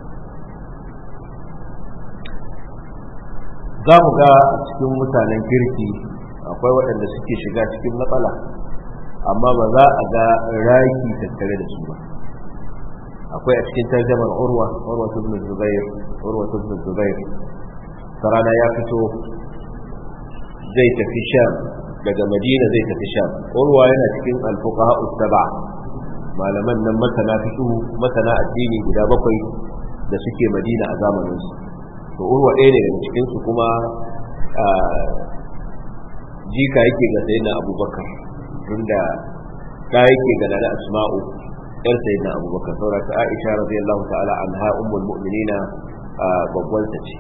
za mu ga cikin mutanen kirki akwai waɗanda suke shiga cikin matsala amma ba za a ga raki tattare da su ba akwai a cikin tarjamar urwa urwa ibn zubair urwa ibn zubair rana ya fito zai tafi sham daga madina zai tafi sham urwa yana cikin alfuqaha saba malaman nan masana fiqh masana addini guda bakwai da suke madina a zamanin su to urwa ɗaya ne daga cikin su kuma jika yake ga sayyidina abubakar tunda ta yake ga nana asma'u yar sayyidina abubakar saboda ta aisha radiyallahu ta'ala anha ummul mu'minina babban ta ce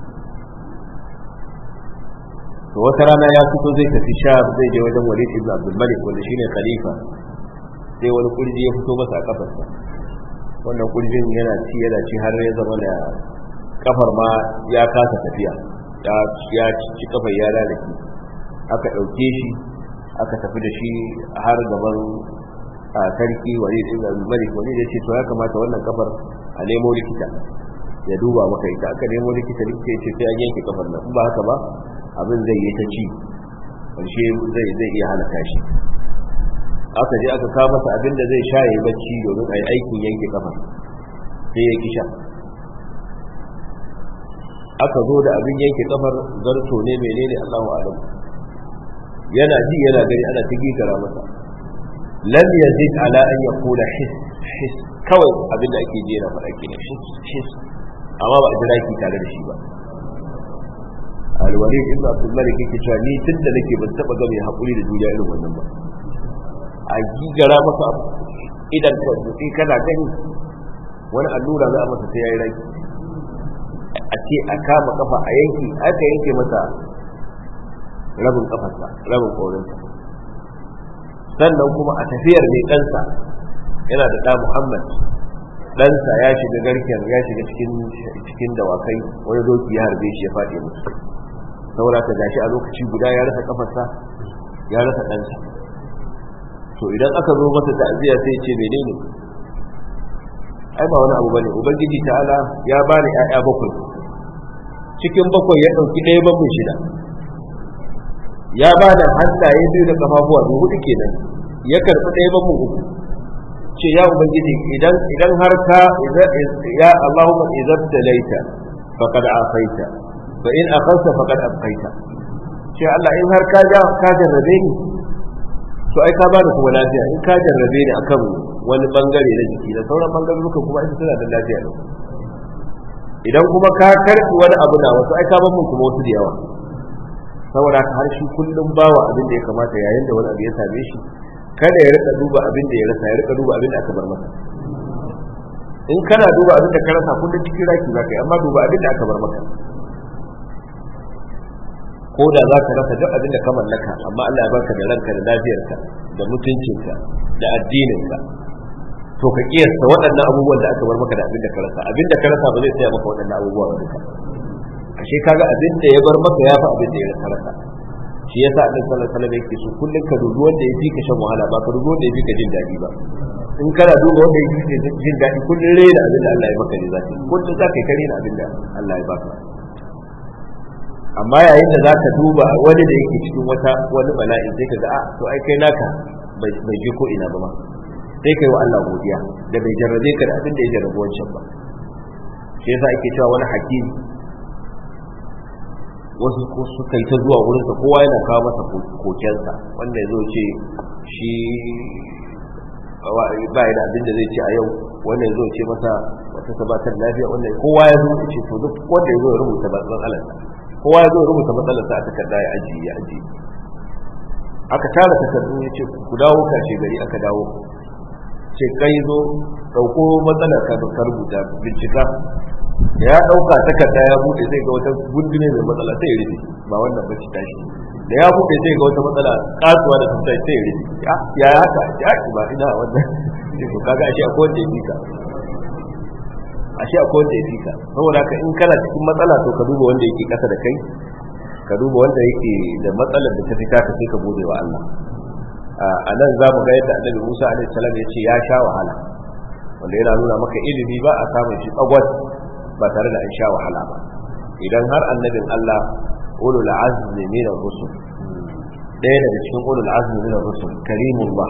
to wata rana ya fito zai tafi sha zai je wajen walid ibn abdul malik wanda shine khalifa sai wani kurji ya fito masa a kafarsa wannan kurjin yana ci yana ci har ya zama da kafar ma ya kasa tafiya ya ci kafar ya lalake aka ɗauke shi aka tafi da shi har gaban sarki walid ibn abdul malik walid ya ce to ya kamata wannan kafar a nemo likita ya duba maka ita aka nemo likita likita ya ce sai an yanke kafar nan in ba haka ba abin zai yi ta ci ƙarshe zai zai iya halaka shi aka je aka kawo masa abin da zai sha ya bacci domin a yi aikin yanke kafa sai ya kisha aka zo da abin yanke kafar zarto ne menene Allahu alam yana ji yana gani ana ta gigara masa lam yazid ala an yaqula his his kawai abin da ake ji yana faɗa kenan his his amma ba a jira ki tare da shi ba alwalid ibn abdul malik yake cewa ni tun da nake ban taba ga mai hakuri da duniya irin wannan ba a gigara masa idan ka sai kana gani wani allura za a masa sai yayi raki a ce a kama kafa a yanki aka yanke masa rabin kafarsa rabin korinsa sannan kuma a tafiyar mai ɗansa yana da ɗa muhammad ɗansa ya shiga garken ya shiga cikin dawakai wani doki ya harbe shi ya faɗi musu saboda ka gashi a lokaci guda ya rasa kafarsa ya rasa ɗansa to idan aka zo masa ta'aziyya sai ce menene ai ba wani abu bane ubangiji ta'ala ya bani ƴaƴa bakwai cikin bakwai ya ɗauki ɗaya bakwai shida ya ba da hannaye biyu da kafafuwa biyu hudu kenan ya karɓi ɗaya bakwai uku ce ya ubangiji idan idan har ka ya Allahumma idan talaita faqad afaita fa in akhadta faqad abqaita ce Allah in har ka ja ka jarrabe ni to ai ka bani kuma lafiya in ka jarrabe ni akan wani bangare na jiki da sauran bangaruruka kuma ai suna da lafiya ne idan kuma ka karbi wani abu na wasu ai ka ban mun kuma wasu da yawa saboda ka har shi kullum bawa abin da ya kamata yayin da wani abu ya same shi kada ya rika duba abin da ya rasa ya rika duba abin da aka bar masa in kana duba abin da ka rasa kullum cikin raki za ka yi amma duba abin da aka bar maka ko da za ka rasa duk abin da ka mallaka amma Allah ya barka da ranka da lafiyarka da mutuncinka da addininka to ka kiyasta waɗannan abubuwan da aka bar maka da abin da ka rasa abin da ka rasa ba zai tsaya maka waɗannan abubuwa ba duka ashe kaga abin da ya bar maka ya fi abin da ya rasa shi yasa annabi sallallahu alaihi wasallam yake so kullun ka dubi wanda ya fi ka shan wahala ba ka dubi wanda ya fi ka jin daɗi ba in kana duba wanda ya fi ka jin daɗi kullun rena abin da Allah ya maka ne zaka kullun za ka yi kare abin da Allah ya baka amma yayin da zaka duba wani da yake cikin wata wani bala'i sai ka ga a to ai kai naka bai je ko ina ba ma sai kai wa Allah godiya da bai jarrabe ka da abin da ya jarrabe wancan ba shi yasa ake cewa wani hakimi wasu suka yi ta zuwa wurinsa kowa yana kawo masa kokensa wanda ya zo ce shi ba da abin da zai ce a yau wanda ya zo ce masa wata sabatar lafiya wanda kowa ya zo ce to duk wanda ya zo ya rubuta matsalarsa kowa ya zo ya rubuta matsalarsa a takarda ya ajiye ya ajiye aka tara takardu ya ce ku dawo kashe gari aka dawo ce kai zo ɗauko matsalar ka ka rubuta bincika da ya ɗauka takarda ya buɗe zai ga wata gundune mai matsala sai ya rufe ba wannan ba tashi da ya buɗe zai ga wata matsala kasuwa da tuntai sai ya rufe ya haka ya ba ina wannan ce to kaga ashe akwai wanda ya fika ashe akwai wanda ya fika saboda haka in kana cikin matsala to ka duba wanda yake kasa da kai ka duba wanda yake da matsalar da ta fita ka sai ka gode wa Allah a nan za mu ga yadda annabi Musa alaihi salam ya ce ya sha wahala wanda yana nuna maka ilimi ba a samun shi tsagwat ba tare da an sha wahala ba idan har annabin Allah ulul azmi min ar-rusul ɗaya daga cikin ulul azmi min ar-rusul karimullah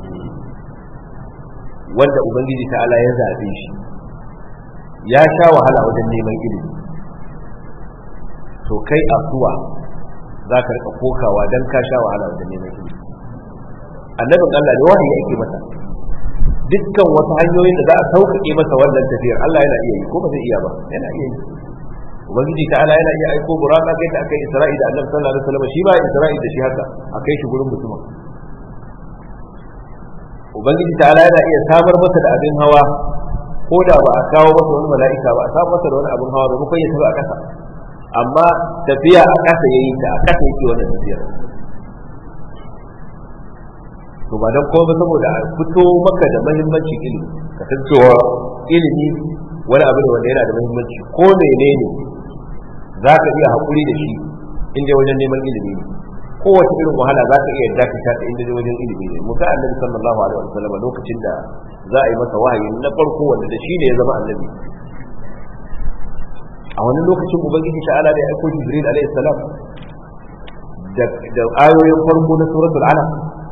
wanda ubangiji ta'ala ya zabe shi ya sha wahala wajen neman ilimi to kai asuwa za ka rika kokawa don ka sha wahala wajen neman ilimi annabin Allah ne wahayi ake masa dukkan wasu hanyoyin da za a sauƙaƙe masa wannan tafiyar Allah yana iya yi ko ba zai iya ba yana iya yi ubangiji ta Allah yana iya aiko buraka kai ta akai Isra'i da Annabi sallallahu alaihi wasallam shi ba Isra'i da shi haka akai shi gurin mutumin ubangiji ta Allah yana iya samar masa da abin hawa ko da ba a kawo masa wani mala'ika ba a samar masa da wani abin hawa ba kuma ya tafi a ƙasa amma tafiya a ƙasa yayi ta a ƙasa yake wannan tafiyar to ba dan kuma saboda a fito maka da muhimmancin ilimi ka san cewa ilimi wani abu ne wanda yana da muhimmanci ko menene za ka iya haƙuri da shi inda wajen neman ilimi ne kowace irin wahala za ka iya dakata ta inda wajen ilimi ne muka annabi sallallahu alaihi wa sallam lokacin da za a yi masa wahayi na farko wanda da shi ne ya zama annabi a wani lokacin ubangiji ta'ala da ya aiko jibril alaihi salam da ayoyin farko na suratul alaq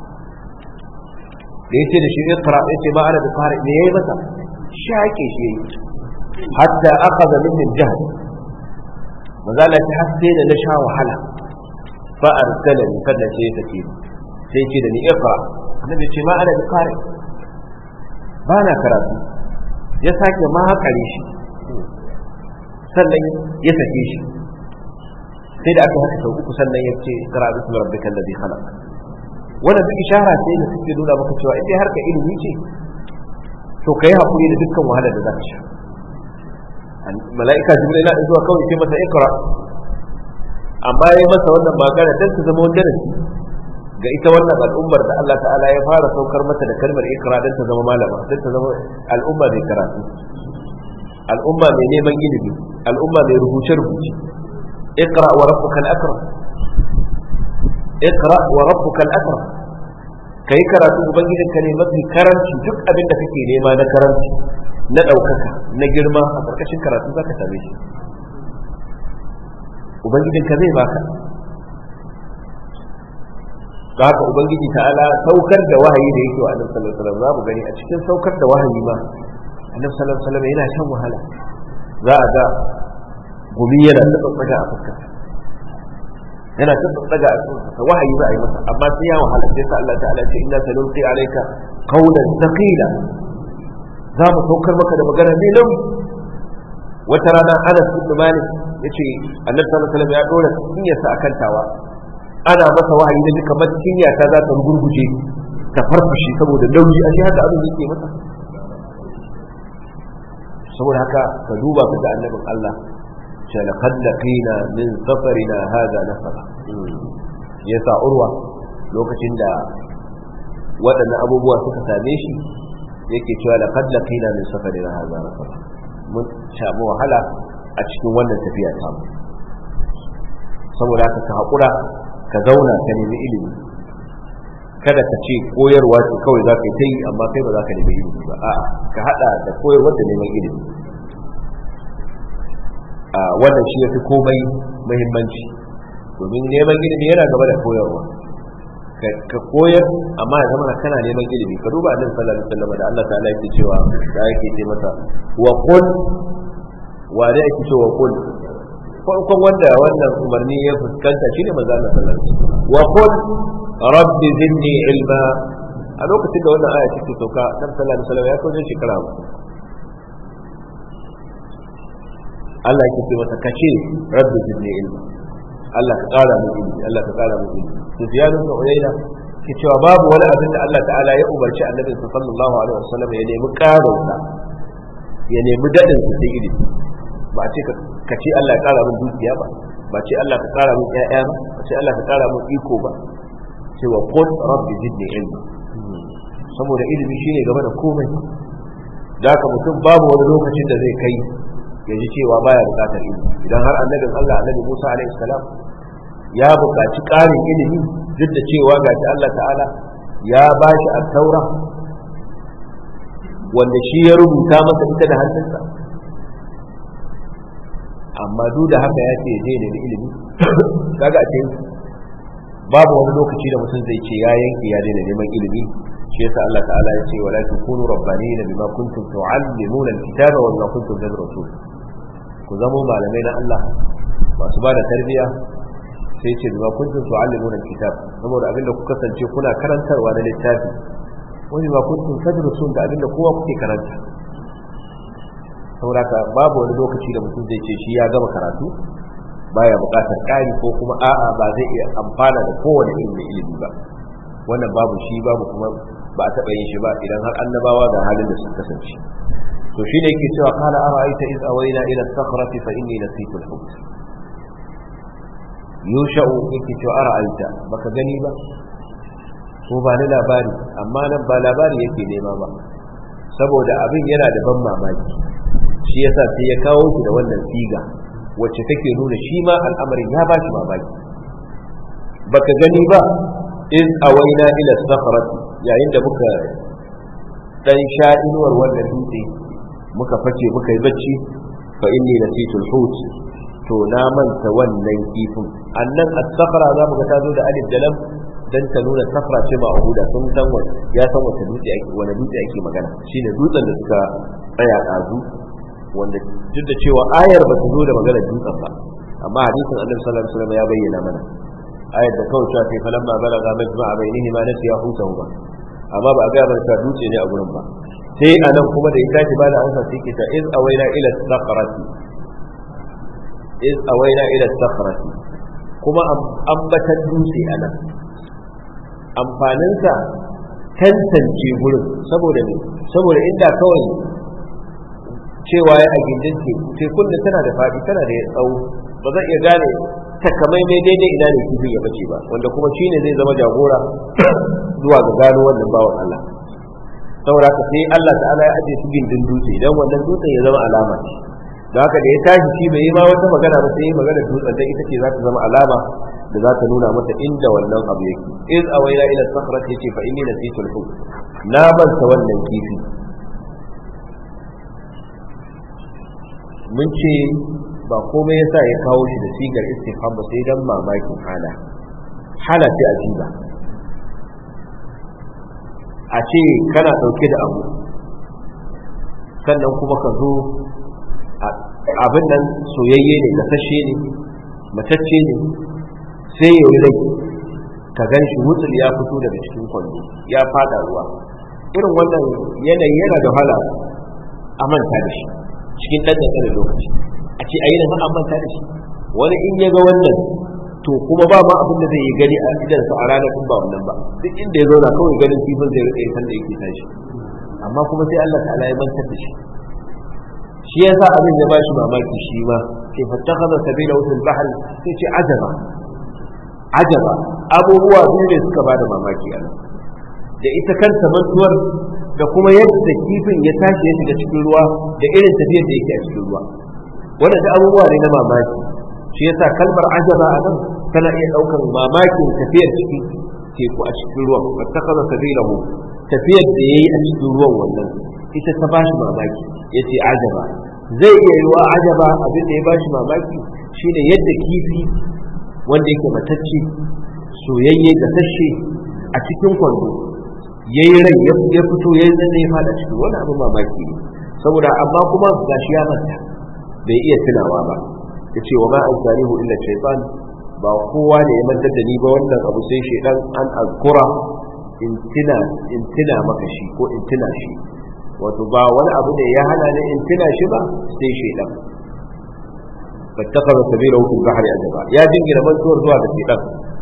da yace da shi iqra yace ma ana bukari ne yayi masa shake shi yayi hatta akhadha min al-jahl mazala ta haske da na sha wahala fa arsalani kada sai ta ce sai ce da ni iqra annabi ce ma ana bukari ba na karatu ya sake ma hakare shi sannan ya sake shi sai da aka haka sau uku sannan ya ce qra bismi rabbikal ladhi khalaq wannan duk ishara ce da suke nuna maka cewa in dai harka ilimi ce to kai hakuri da dukkan wahalar da za ka sha mala'ika jibril yana zuwa kawai ce masa ikra amma yayi masa wannan magana dan ta zama wani darasi ga ita wannan al'ummar da Allah ta'ala ya fara saukar mata da kalmar ikra dan ta zama malama dan ta zama al'umma mai karatu al'umma mai neman ilimi al'umma mai rubuce rubuce ikra wa rabbukal akram اقرا وربك الاكرم kai karatu ubangijin ka ne mafi karanci duk abin da kake nema na karanci na ɗaukaka na girma a ƙarƙashin karatu za ka same shi ubangijin ka zai baka da haka ubangiji ta'ala saukar da wahayi da yake wa annabi sallallahu alaihi wasallam za mu gani a cikin saukar da wahayi ma annabi sallallahu alaihi wasallam yana shan wahala za a ga gumi yana da tsaga a fuskarsa yana ta daga a cikin wahayi za a yi masa amma sai ya wahala sai sa Allah ta'ala ce inna sanulqi alayka qawlan thaqila za mu saukar maka da magana mai nauyi wata rana Anas ibn Malik yace Annabi sallallahu alaihi wasallam ya dora cinyarsa akan tawa ana masa wahayi da duka kamar cinya ta za ta gurguje ta farfashi saboda nauyi a shi haka abin yake masa saboda haka ka duba ka ga annabin Allah لقد لقينا من سفرنا هذا نفرا yasa urwa lokacin da waɗannan abubuwa suka same shi yake cewa laqad laqina min safarina hadha nafara mun samu wahala a cikin wannan tafiya ta mu saboda haka ka haƙura ka zauna ka nemi ilimi kada ka ce koyarwa ce kawai za ka yi ta yi amma kai ba za ka nemi ilimi ba a'a ka haɗa da koyarwa da neman ilimi wannan shi ya fi komai muhimmanci domin neman ilimi yana gaba da koyarwa ka koyar amma ya zama kana neman ilimi ka duba annabi sallallahu alaihi wasallam da Allah ta'ala yake cewa da yake ce masa wa qul wa da yake cewa qul farkon wanda wannan umarni ya fuskanta shine manzo Allah sallallahu alaihi wasallam wa qul rabbi zidni ilma a lokacin da wannan aya take sauka annabi sallallahu alaihi wasallam ya kawo shekara Allah yake ce masa kace rabbi zidni ilma Allah ka kara mu ilimi Allah ka kara mu ilimi to ziyadu da uyayna ke cewa babu wani abin da Allah ta'ala ya umarci annabi sallallahu alaihi wasallam ya nemi karin sa ya nemi dadin sa sai ilimi ba ce ka ce Allah ya kara min dukiya ba ba ce Allah ka kara min ƴaƴa ba ba ce Allah ka kara min iko ba cewa qul rabbi zidni ilma saboda ilimi shine gaba da komai da haka mutum babu wani lokacin da zai kai ya ji cewa baya bukatar ilimi idan har annabin Allah annabi Musa alaihi salam ya buƙaci ƙarin ilimi duk da cewa ga Allah ta'ala ya ba shi taura wanda shi ya rubuta masa ita da hannunsa amma duk da haka ya ce ya je nemi ilimi kaga a cikin babu wani lokaci da mutum zai ce ya yanke ya daina neman ilimi shi yasa Allah ta'ala ya ce wala takunu rabbanina bima kuntum tu'allimuna alkitaba wa bima kuntum tadrusun ku zamo malamai na Allah masu ba da tarbiyya sai ce ba kuntum tu'allimuna kitab saboda abinda kuka kasance kuna karantarwa na littafi wani ba kuntum tadrusun da abinda kowa kuke karanta saboda babu wani lokaci da mutum zai ce shi ya gama karatu baya buƙatar ƙari ko kuma a'a ba zai iya amfana da kowane irin ilimi ba wannan babu shi babu kuma ba a taɓa yin shi ba idan har annabawa ga halin da suka kasance to shine yake cewa qala ara'aita iz awayna ila as-sakhrati fa inni nasitu al-hut yusha'u yake cewa ara'aita baka gani ba ko ba ni labari amma nan ba labari yake nema ba saboda abin yana da ban mamaki shi yasa sai ya kawo shi da wannan siga wacce take nuna shi ma al'amarin ya ba shi mamaki baka gani ba in awaina ila sakhrati yayin da muka dan sha inuwar wannan dutse muka fake muka yi bacci fa inni nasitul hut to na manta wannan kifin annan as-sakhra za mu ga ta zo da alif da lam dan ta nuna safra ce ma abuda sun san ya san wata dutse ake wani dutse ake magana shine dutsen da suka tsaya dazu wanda duk da cewa ayar ba ta zo da magana dutsen ba amma hadisin annabi sallallahu alaihi wasallam ya bayyana mana ayar da kawai cewa kai falamma balaga majma'a bainihi ma nasiya hutahu ba amma ba a ga ba ta dutse ne a gurin ba sai anan kuma da ya tashi ba da amsa sai ke ta iz awaina ila sakrati iz awaina ila sakrati kuma ambatan dutse anan amfaninsa tantance gurin saboda ne saboda inda kawai cewa ya a gindin teku tekun da tana da faɗi tana da tsawo ba zan iya gane takamaimai daidai ina ne kifin ya bace ba wanda kuma shine zai zama jagora zuwa ga gano wannan bawan Allah saboda haka sai Allah ta'ala ya aje su gindin dutse dan wannan dutsen ya zama alama ce da haka da ya tashi shi bai yi ma wata magana ba sai magana dutsen dan ita ce za ta zama alama da za ta nuna mata inda wannan abu yake iz awaina ila sakhrati yace fa inni nasitul hut na banta wannan kifi mun ce ba komai yasa ya kawo shi da sigar istifham ba sai dan mamakin hala hala ce ajiba a ce kana dauke da abu sannan kuma ka zo abin nan soyayye ne gasashe ne matacce ne sai ya rai ka gan shi wutsul ya fito daga cikin kwando ya fada ruwa irin wannan yanayi yana da wahala a manta da shi cikin ɗan da lokaci a ce a yi an manta da shi wani in ya ga wannan to kuma ba ma abin da zai yi gani a idansa a ranar in ba wannan ba duk inda ya zauna kawai ganin kifin zai rike san da yake tashi amma kuma sai Allah ta'ala ya mantar da shi shi yasa abin ya bashi mamaki shi ma sai fattakhadha sabila fil bahr sai ce ajaba ajaba abubuwa biyu ne suka bada mamaki a nan da ita kanta mantuwar da kuma yadda kifin ya tashi ya shiga cikin ruwa da irin tafiyar da yake a cikin ruwa wannan da abubuwa ne na mamaki shi yasa kalmar ajaba a nan tana iya ɗaukar mamakin tafiyar cikin teku a cikin ruwan fattakaza sabilahu tafiyar da yayi a cikin ruwan wannan ita ta bashi mamaki yace ajaba zai iya yiwa ajaba abin da ya bashi mamaki shine yadda kifi wanda yake matacce soyayye da tashe a cikin kwando yayi rai ya fito yayi zanne ya fada cikin wani abu mamaki ne saboda amma kuma gashi ya manta bai iya tunawa ba yace wa ma an tarihu illa shaytan ba kowa ne ya mantar da ni ba wannan abu sai shaydan an azkura in tuna in tuna maka shi ko in tuna shi wato ba wani abu da ya hana ni in tuna shi ba sai shaydan fattakaza sabilahu fil bahri ajaba ya jingina mantuwar zuwa da shaydan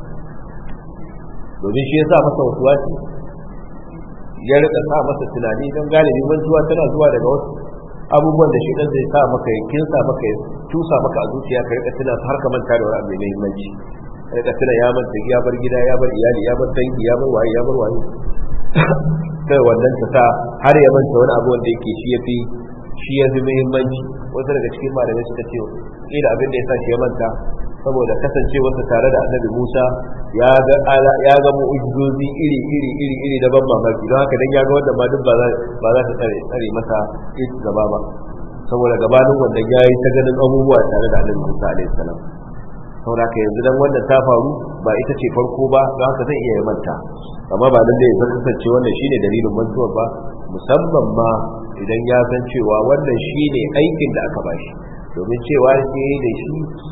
domin shi yasa masa wasuwasi ya rika sa masa tunani don galibi mantuwa tana zuwa daga wasu abubuwan da shi zai sa maka ya kinsa maka ya tusa maka a zuciya ka rika tuna har ka manta da wani abu mai muhimmanci ka rika tuna ya manta ya bar gida ya bar iyali ya bar dangi ya bar waye ya bar waye sai wannan ta sa har ya manta wani abu wanda yake shi yafi shi yafi muhimmanci wasu daga cikin malamai suka ce kila abin da ya sa shi ya manta saboda kasancewarsa tare da annabi Musa ya ga ya ga mu'ujizozi iri iri iri iri da ban mamaki don haka dan ya ga wanda ma duk ba za ba za ta tsare tsare masa ita gaba ba saboda gabanin wanda ya yi ta ganin abubuwa tare da annabi Musa alaihi salam saboda haka yanzu dan wannan ta faru ba ita ce farko ba don haka zai iya manta amma ba nan da ya kasance wannan shine dalilin mantuwar ba musamman ma idan ya san cewa wannan shine aikin da aka bashi domin cewa sai da shi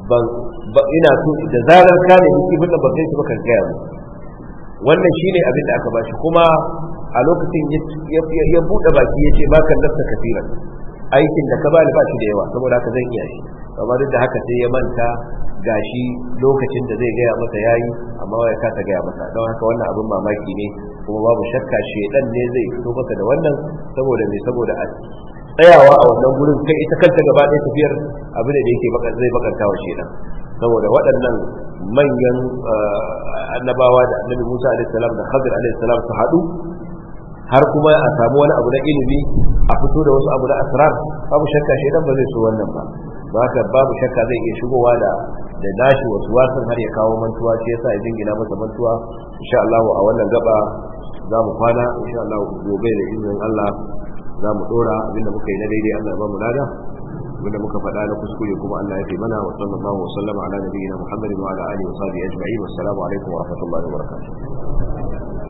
ban ina so da zarar ka ne kifin da ban kai shi ba kan gaya mu wannan shine abin da aka bashi kuma a lokacin ya buɗe baki ya ce baka lafta kafiran aikin da ka bani ba shi da yawa saboda haka zan iya shi amma duk da haka sai ya manta gashi lokacin da zai gaya masa yayi amma ya kasa gaya masa don haka wannan abin mamaki ne kuma babu shakka shedan ne zai fito maka da wannan saboda me saboda a tsayawa a wannan gurin kai ita kanta gaba ɗaya tafiyar abin da yake zai bakanta wa shedan saboda waɗannan manyan annabawa da annabi Musa alaihi salam da Khadir alaihi salam su haɗu har kuma a samu wani abu na ilimi a fito da wasu abu na asrar babu shakka shedan ba zai so wannan ba ba haka babu shakka zai iya shigowa da da nashi wasu wasan har ya kawo mantuwa shi yasa ya jingina masa mantuwa insha Allah a wannan gaba za mu kwana insha Allah gobe da izinin Allah za mu dora abinda muka yi na daidai Allah ya ba mu lada abinda muka faɗa na kuskure kuma Allah ya fi mana wa sallallahu wa sallama ala nabiyyina Muhammadin wa ala alihi wa sahbihi ajma'in wassalamu alaikum wa rahmatullahi wa barakatuh